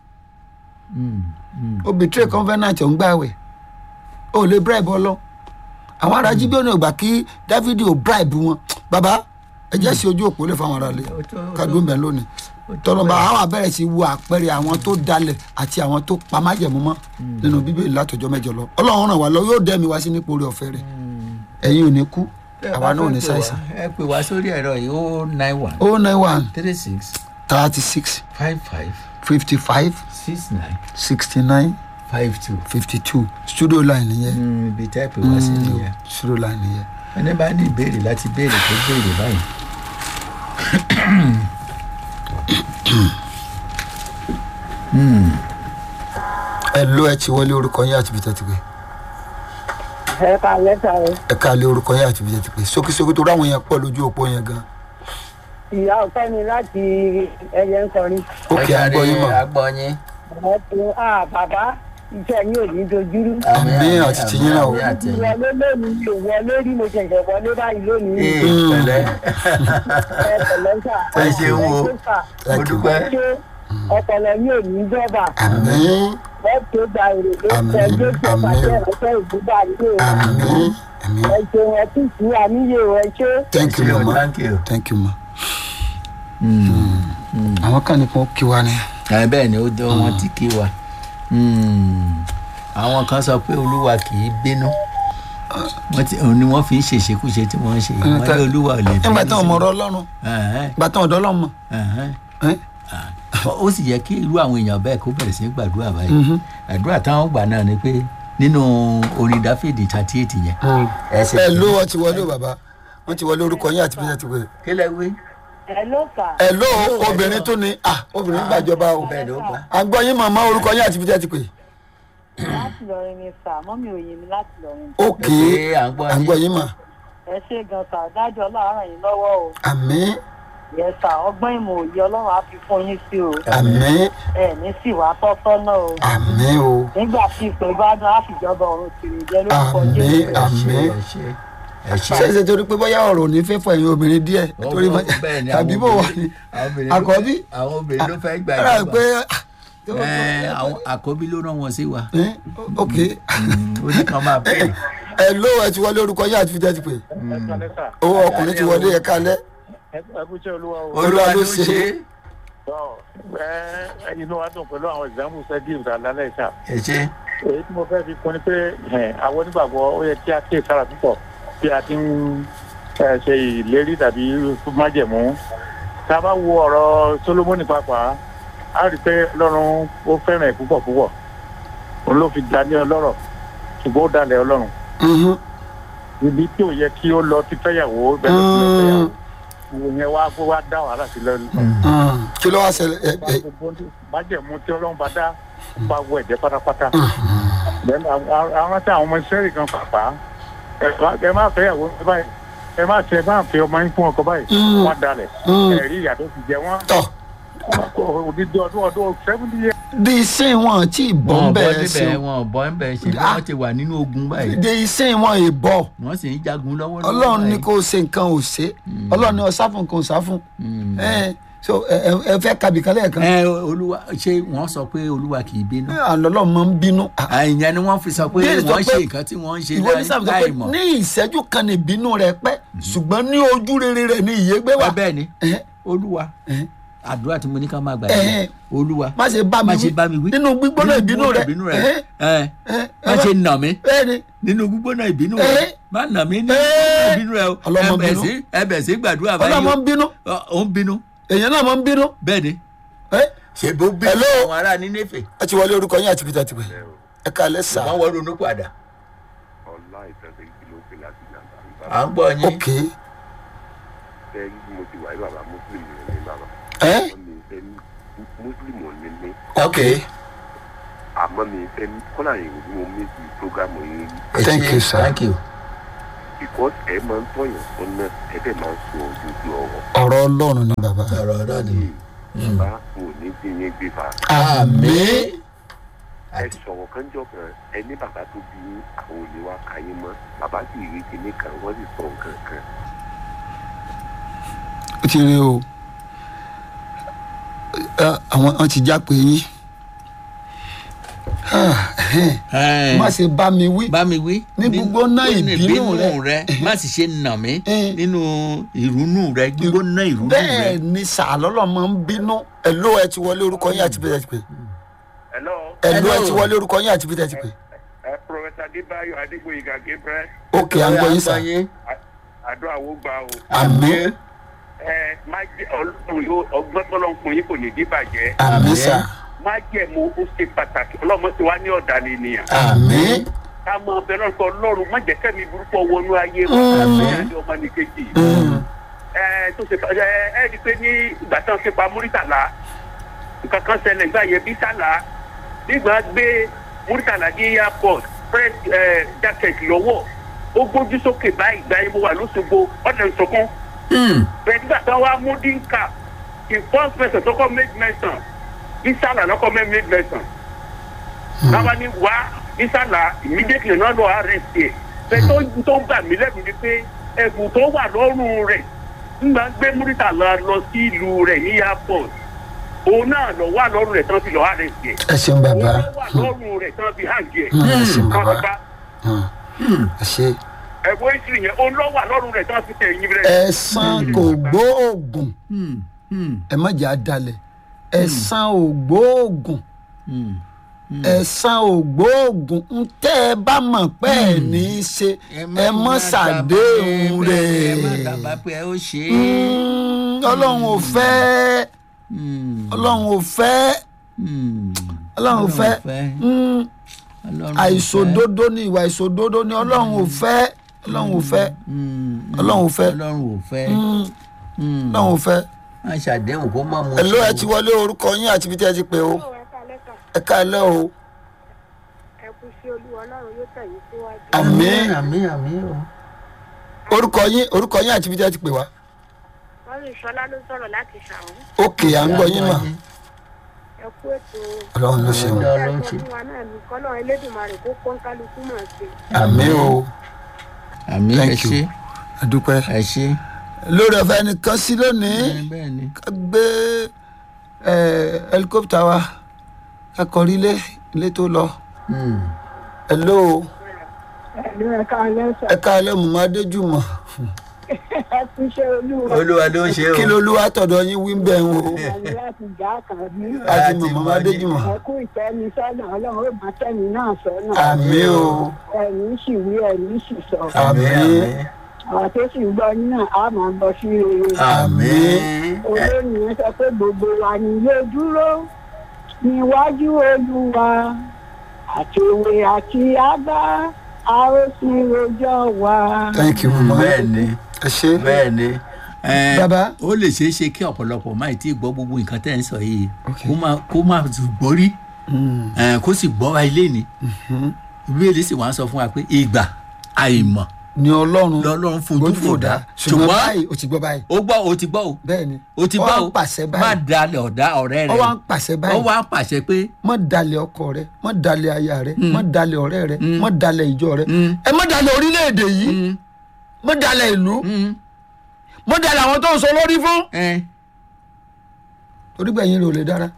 ó bìtírè convenant ọ̀ ń gbàwẹ̀ ó lè bribe ọlọ́ àwọn ará jíbíọ́nì ò gbà kí dávidi ò bribe wọn bàbá ẹ jẹ́ sí ojú òpó lè fáwọn ará lé Ó tó- ó tó- kádùn bẹ́ẹ̀ lónìí tọ́lọ́ba àwọn abẹ́rẹ́ sí wo àpẹẹrẹ àwọn tó dalẹ̀ àti àwọn tó pa májẹ̀mú mọ́ nínú bíbélì látọjọ́ mẹ́jọ lọ ọlọ́run ràn wá lọ yóò dẹ́mi wá sí nípò orí ọ̀fẹ́ rẹ̀ ẹ̀yin ò ní kú Tẹ́ ẹ àwa bá náà ò fẹ́ ní pè ṣàìsàn wá, ẹ pè wá sórí ẹ̀rọ yìí ó nine one o nine one three six thirty six five five fifty five six nine sixty nine five two fifty two studio line nìyẹn ibi tẹ́ ẹ pè wá sí nìyẹn studio line nìyẹn. ẹni bá ní ìbéèrè láti béèrè tó béèrè báyìí. ẹ ló ẹ ti wọlé orúkọ yín àti bìtẹ́ ti pé ẹ ká lẹ́tà rẹ ẹ ká lé orúkọ yín àti bìtẹ́ ti pé sókísókí tó ráwọn yẹn pọ̀ lójú òpó yẹn gan. ìyá ọ̀fẹ́ mi láti ẹyẹ ń kọrin ókè àgbọ̀ yín mọ̀ agbọ́yìn. ẹ tó a bàbá iṣẹ́ yín ò ní dojúrú. Àmín àti tiyín náà o. àmín àti tiyín. wọlé lónìí mi ò wọlé rí mo ṣẹ̀ṣẹ̀ wọlé báyìí lónìí Ee, Mm. pẹ̀lẹ́ ẹ pẹ̀lẹ́ sà. ẹ ṣeun o. ẹ ṣe sà. mo Thank you. dúpẹ́. ṣé ọpọlọ yín ò ní jọba àmín ẹ tó gba èrè ló Àmín, fẹ́ jésù àmín. ọ̀pàṣẹ ìránṣẹ́ ìbúgbà yìí o. àmín àmín ẹ ṣeun ẹ tún sí àníyè o ẹ ṣe. thank you Ṣé o, mama thank you. thank you ma. àwọn kan ní kó kí wa ni. ẹ bẹ́ẹ̀ ni ó dé wọn tí kí wa àwọn kan sọ pé olúwa kì í bínú wọ́n ti òun ni wọ́n fi ń ṣèṣekúṣe tí wọ́n ń ṣe yìí wọ́n ní olúwa ò lè bínú nígbà tí wọn sí mọ wọn. ọ̀rọ̀ Ọlọ́run Ẹ̀hẹ́n, ìgbà tí wọn ọ̀dọ̀ Ọlọ́run mọ. ẹ̀hẹ́n. ẹ́? ó sì yẹ kí irú àwọn èèyàn bẹ́ẹ̀ kó bẹ̀rẹ̀ sí í gbàdúrà báyìí àdúrà táwọn gbà náà ni pé nínú orin dáfídì thirty eight yẹn ẹsẹ̀ ẹ ló wọn ti wọlé o bàbá wọn ti wọlé orúkọ yín àti bìtẹ́ ti pé. kí lẹ wí. ẹ ló fà. ẹ ló obìnrin tó ní ah obìnrin gbàjọba o bẹ́ẹ̀ ló gbà. àgbọ̀ yín màmá orúkọ yín àti bìtẹ́ ti pé. láti lọrin ni sà mọ́mí òye mi láti lọrin. ókè Ẹ pé à ń gbọ́ yín. àgbọ̀ yín mà ẹ ṣe gan sà dájọ́ ọlọ́run ràn yín lọ́wọ́ o. àmín yẹ sà ọgbọ́n ìmọ̀ òye ọlọ́run á fi fún yín sí o. àmín ẹ ní sì wá tọ́tọ́ náà o. àmín o nígbà tí ìpè bá dán á fìjọba ọ̀run tìrì jẹ́ lórúkọ Àmín, jésù. àmín. ẹ ṣe ẹ ṣe. ṣẹ̀ṣẹ̀ torí pé bóyá ọ̀rọ̀ ò ní fẹ́ fọ ẹ̀yin obìnrin díẹ̀ Ó- torí ó- bẹ́ẹ̀ ni, tàbí àwọn bò wá obìnrin- ní àwọn obìnrin ló- àkọ́bí àwọn obìnrin ló fẹ́ gbà rà ìjọba. pé Ẹ, àwọn àkọ́bí ló rán wọn sí wa ẹ́, ok ó ní kàn máa bẹ̀rẹ̀. ẹ ló ẹ ti wọlé orúkọ yín àti bìtẹ́ ti pé owó ọkùnrin ti wọlé ẹ̀ka alẹ́ ẹkúṣẹ́ olúwa o. Olúwa ló ṣe é. Tọ́, ẹ inú wa dùn pẹ̀lú àwọn ìsàmù sẹ́díìmù lálẹ́ ìṣá. ẹ ṣe. èyí tí mo fẹ́ fi kún ni pé ẹ̀, àwọn onígbàgbọ́ ó yẹ kí a kíyè sára púpọ̀ bí a ti ń ẹ, ṣe ìlérí tàbí májẹ̀mú. tá a bá wo ọ̀rọ̀ Sólómọ́nì pàápàá a rí i pé ọlọ́run ó fẹ́ràn ẹ̀ púpọ̀ púpọ̀ òun ló fi dání ọlọ́rọ̀ ṣùgbọ́n ó dalẹ̀ ọlọ́run Mhm. ibi tí ò yẹ kí ó lọ ti fẹ́yàwó bẹ́ẹ̀ ló ti lọ fẹ́yàwó ìwò yẹn wá wá dá wàhálà sílẹ̀ Mm. kí ló wá ṣẹlẹ̀ ẹ ẹ májẹ̀mú tí ọlọ́run bá dá ó bá wọ ẹ̀jẹ̀ pátápátá. Then àwọn àwọn tí àwọn ọmọ ìṣẹ́rì kan pàpà ẹ má- ẹ má fẹ́ ìyàwó báyìí ẹ má tẹ ẹ má fẹ́ ọmọ yín fún ọkọ báyìí Mm. wọ́n dalẹ̀ Mm. ẹ̀rí ìyà tó ti jẹ wọ́n tọ̀ odidi ọdún ọdún seventy years. di ìsìn wọn tí ìbọn wọn ò bọ́ bẹ̀rẹ̀ sí níbẹ̀ wọn ò bọ́ níbẹ̀ ṣe bí Ah. wọ́n ti wà nínú ogun báyìí di ìsìn wọn ìbọ̀ wọ́n sì ń jagun lọ́wọ́ ọlọ́run ní kó ṣe nǹkan ò ṣe ọlọ́run ní ọ̀sá fún nǹkan ò sá fún ẹ so ẹ ẹ- ẹ fẹ́ kàbí kan lẹ́ẹ̀kan ẹ olúwa ṣé wọ́n sọ pé olúwa kì í bínú àlọ́lọ́ máa ń bínú àìyẹn ni wọ́n fi sọ pé Bíbélì sọ wọ́n pé- ṣe nǹkan tí wọ́n ń ṣe ìwé ní sábà sọ pé láì mọ̀ ní ìṣẹ́jú kan ní ìbínú rẹ pẹ́ ṣùgbọ́n ní ojú rere rẹ ní ìyégbé wà Ẹ bẹ́ẹ̀ ni Ẹ̀hẹ́, olúwa ẹ̀hẹ́. àdúrà tí mo ní ká máa gbà Ẹ̀hẹ́. yìí má má ṣe bá mi má wí ṣe bá mi wí nínú gbígbóná ìbínú rẹ ìbínú rẹ ẹ̀hẹ́, ẹ ẹ̀hẹ́, má ṣe nà mí bẹ́ẹ̀ni nínú gbígbóná ìbínú rẹ Ẹ̀hẹ́. má nà mí nínú Ẹ̀hẹ́. ìbínú rẹ o Ọlọ́mọ ẹbẹ̀ bínú. sí ẹbẹ̀ sí gbàdúrà báyìí ọlọ́mọ ń bínú o ó ń bínú èèyàn náà máa ń bínú bẹ́ẹ̀ ni ẹ ṣe bó bínú Hello. àwọn ará ní nẹ́fẹ̀ ẹ ti wọlé orúkọ yín àti peter tìpé ẹ ká lẹ sà wọ́n wọ́n ronú padà ọlá ìfẹsẹ̀ kí ló pè láti yàtọ̀ à ń gbọ́ yín ok tẹ́rí bí mo ti wà wà ní bàbá mùsùlùmí ní bàbá ẹ àmọ́ mi fẹ́ mùsùlùmí ní ní ok àmọ́ mi fẹ́ kọ́lá yìí ni mo mí sí programu yìí ẹ Thank ṣé, you, sir. thank you. because ẹ máa ń tọ̀yàn sọ́nà ẹ dẹ̀ máa ń sọ ojoojú ọ̀rọ̀ ọ̀rọ̀ ọlọ́run ni bàbá ọ̀rọ̀ náà ni. bàbá kò ní bí yín gbé fa àmín. ẹ sọ̀rọ̀ kánjọ́ kan ẹ ní bàbá tó bí yín àwọn olè wa kà yín mọ́ bàbá sì rí kinní kan wọ́n sì sọ nǹkan kan ó ti rí o Ẹ, àwọn wọn ti já pé yín Ah, ẹhẹ́n. Ẹ, má ṣe bá mi wí bá mi wí. Ní gbígbóná nínú ìbínú rẹ. rẹ má sì ṣe nà mí Eh. nínú ìrúnú rẹ gbígbóná ìrúnú bẹ́ẹ̀ rẹ. ni sàlọ́lọ́ máa ń bínú ẹ̀ló ẹ ti wọlé orúkọ yín àti bíi ti pè hello ẹ̀ló ẹ Hello. ti wọlé orúkọ yín àti bíi ti pè ẹ professor adébáyọ̀ adégbòyìgá gabriel ókè à ń gbọ́ yín sà àdó àwo gbà o àmín ẹ má jẹ ọlọ́run yóò ọgbọ́n tọ́lọ́ fún yín kò ní díbàjẹ́ àmín sà má jẹ́ mo ó ṣe pàtàkì ọlọ́mọ tí wàá ní ọ̀dàlẹ̀ ènìyàn àmín ká mọ ọbẹ̀ náà kọ ọlọ́run má jẹ́ kẹ́mi burúkú wọnú ayé wọn àmì àti ọmọ nìkejì ẹ tó ṣe ẹ ẹ rí i pé ní ìgbà tí wọn ṣe pa múrítàlá nǹkan kan ṣẹlẹ̀ nígbà yẹn bí sálà nígbà gbé múrítàlá ní airport press ẹ jacket lọ́wọ́ ó gbójú sókè báyìí gba ibo wà lóṣogbo ọ̀nà ìṣọ̀kan bẹ́ẹ̀ nígbà tí wọ́n wá mú dínkà the first person tó kọ́ make mention bí sálà lọ́kọ́ make mention náà ní wá nísàlà immediately náà lọ arrest ẹ bẹ́ẹ̀ tó tó gbà mí lẹ́nu ni pé ẹ̀bùn tó wà lọ́rùn rẹ̀ nígbà gbé múrítàlá lọ sí ìlú rẹ̀ ní airport òun náà lọ wà lọ́rùn rẹ̀ tán fi lọ arrest ẹ ẹ ṣeun bàbá òun lọ wà lọ́rùn rẹ̀ tán fi hàn jẹ ẹ ṣeun bàbá bàbá ẹ ṣe ẹ̀bùn ìṣirí yẹn òun lọ wà lọ́rùn rẹ̀ tán fi tẹ̀ ẹ̀yìn rẹ̀. ẹ̀san kò gbóògùn ẹ má jẹ́ àdalẹ̀ ẹ̀san ò gbóògùn ẹ̀san ò gbóògùn ń tẹ́ ẹ bá mọ̀ pé ẹ̀ ní í ṣe ẹ mọ́ ṣàdéhùn ẹ má rẹ̀ dábàá pé ẹ ó ṣe é. Mm, ọlọ́run ò fẹ́ ọlọ́run ò fẹ́ ọlọ́run ò fẹ́ Mm, àìṣòdodo ni ìwà ìṣòdodo ni ọlọ́run ò fẹ́ ọlọ́run ò fẹ́ ọlọ́run ò fẹ́ ọlọ́run ò fẹ́. Mm, ọlọ́run ò fẹ́ má ṣàdéhùn kó má mú ẹ ló ẹ ti wọlé orúkọ yín àti ibi tí ẹ ti pè ó ẹ káalẹ́ o ẹ kú sí olúwa ọlọ́run yóò tẹ̀yìn síwájú. àmín àmín àmín o. orúkọ yín orúkọ yín àti ibi tí ẹ ti pè wá wọ́n ní ìṣọlá ló sọ̀rọ̀ láti ṣàwọn. òkè à ń gbọ́ yín mà ẹ kú ètò ọlọ́run ló ṣe wọn Ọlọ́run ló ń ṣe. fún wa náà ní kọ́lọ́ elédùnmarè kó pọ́nkálukú mọ̀ sí. àmín o àmín ẹ Thank you. ṣe àdúpẹ́ ẹ ṣe. lórí ọ̀fẹ́ nìkan sí lónìí bẹ́ẹ̀ ni. ká gbé ẹ, helicopter wa ká kọrí ilé ilé tó lọ hello ẹ̀lú ẹ̀ka lẹ́sẹ̀ ẹ káalẹ́ mọ̀mọ́ adéjùmọ̀ ẹ kú iṣẹ́ olúwa olúwa ló ń ṣe o. kí lolúwa tọ̀dọ̀ yín wí ń bẹ̀ ń o àmì láti já kàbí àti Àti mọ̀mọ́ mọ̀ ní- adéjùmọ̀ ẹ kú ìtẹ́ni sọ́nà ọlọ́run ó máa tẹ́ni náà sọ́nà àmín o ẹ̀mí sì wí ẹ̀mí sì sọ àmín àwọn tó sì ń gbọ́ yín náà á máa lọ sí rere àmín. olóyìn yẹn sọ pé gbogbo wa ni ilé dúró níwájú olúwa àti òwe àti àbá a ó sì rojọ́ wa. thank you mọ̀mọ́ bẹ́ẹ̀ ni ẹ ṣe bẹ́ẹ̀ ni. Ẹ, Bàbá. ó lè ṣeé ṣe kí ọ̀pọ̀lọpọ̀ máa tí ì gbọ́ gbogbo nǹkan tẹ́ ń sọ yìí Okay. kó má kó má tún gbọ́ rí Ẹ, kó sì gbọ́ wa ilé ni ìbéèrè sì wá ń sọ fún wa pé ìgbà àìmọ̀ ni ọlọ́run lọ́lọ́run fojú fò dá ṣùgbọ́n báyìí o ti gbọ́ báyìí ó gbọ́ ó ti gbọ́ o bẹ́ẹ̀ ni ó ti Ó gbọ́ wá o ń pàṣẹ má báyìí dalẹ̀ ọ̀dá ọ̀rẹ́ ó rẹ̀ wá ń pàṣẹ ó báyìí wá ń pàṣẹ pé mọ dalẹ̀ ọkọ rẹ mọ dalẹ̀ aya rẹ mọ dalẹ̀ ọ̀rẹ́ rẹ mọ dalẹ̀ ìjọ rẹ Mm. ẹ mọ dalẹ̀ orílẹ̀-èdè yìí mm, mọ dalẹ̀ ìlú mm, mọ dalẹ̀ àwọn tó ń sọ lórí fún. ẹ, torí gbẹ̀yìn rẹ̀ ò lè dára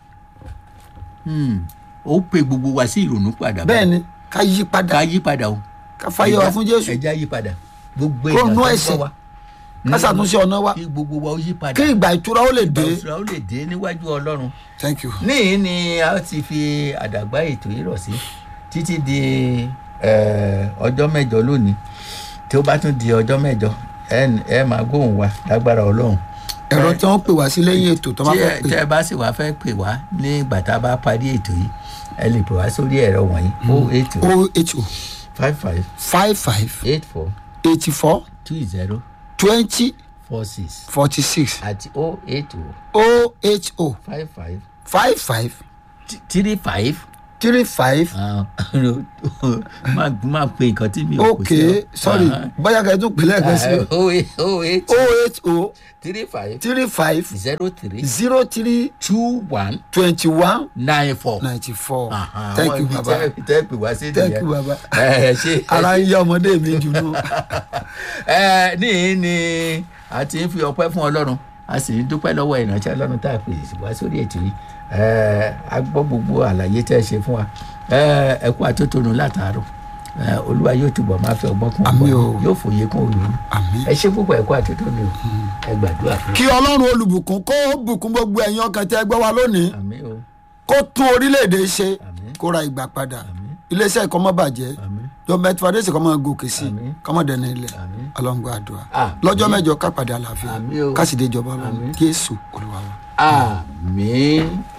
mm. ó pe gbogbo wa sí ìrònú padà bẹ́ẹ̀ ni ká yí padà ká yí padà o ká fàyè wa fún jésù ẹja yí padà gbogbo Kó èèyàn nú tó ń ẹ̀ṣẹ̀. gbọ́ wa ká ṣàtúnṣe ọ̀nà wa kí gbogbo wa ó yí padà kí ìgbà ìtura ó lè dé. ìgbà ó lè dé níwájú ọlọ́run thank you. níyì ni a ti fi àdàgbà ètò yìí rọ̀ sí títí di eh, ọjọ́ mẹ́jọ lónìí tí ó bá tún di ọjọ́ mẹ́jọ ẹ ẹ máa gbóhùn wa lágbára ọlọ́run ẹ̀rọ tí wọ́n pè wá sí lẹ́yìn ètò tó bá tí fẹ́ ẹ pè tí ẹ bá sì wá fẹ́ pè wá ní ìgbà tá a bá parí ètò yìí ẹ lè pè wá sórí ẹ̀rọ wọ̀nyí o eight o o eight o five five five five eight four eighty four two zero twenty four six forty six àti o eight o oh eight oh five five five five three five three five máa máa pe nǹkan tí mi ò kò ok sorry bóyá kẹ́ ẹ tún pè lẹ́ẹ̀kan sí i o eight o eight oh eight oh three five three five zero three zero three two one twenty one nine four. ninety four Aha, thank àwọn you ibi baba tẹ́- tẹ́ pè wá sí thank nìyẹn. you baba ẹ ṣe ara ń yá ọmọdé mi jù nù. ẹ níyìn ni a ti ń fi ọpẹ́ fún ọlọ́run a sì ń dúpẹ́ lọ́wọ́ ìránṣẹ́ ọlọ́run tá a pè wá sórí ètò yìí ẹ a gbọ́ gbogbo àlàyé tẹ́ ẹ ṣe fún wa ẹ ẹ kú àtótónu látàárọ̀ ẹ olúwa yóò túbọ̀ máa fi ọgbọ́n kún Àmín o. ọgbọ́n yóò fòye kún òye Àmín. ẹ ṣe púpọ̀ ẹ kú àtótónu o ẹ gbàdúrà fún kí ọlọ́run olùbùkún kó bùkún gbogbo ẹ̀yin ọkàn tẹ́ gbọ́ wa lónìí àmì o kó tún orílẹ̀-èdè ṣe Àmín. kó ra ìgbà padà Àmín. iléeṣẹ́ ìkọ́ mọ́ bàjẹ́ Àmín. jọba ẹtùfàdésì kọ́ mọ́ gòkè sí Àmín. kọ́mọ́ dẹ̀nà ilẹ̀ Àmín. ọlọ́ngbà àdúrà Àmín. lọ́jọ́ mẹ́jọ kápàdé àlàáfíà Àmín o. kásìdé ìjọba ọlọ́run Àmín. jésù olúwa wa. àmì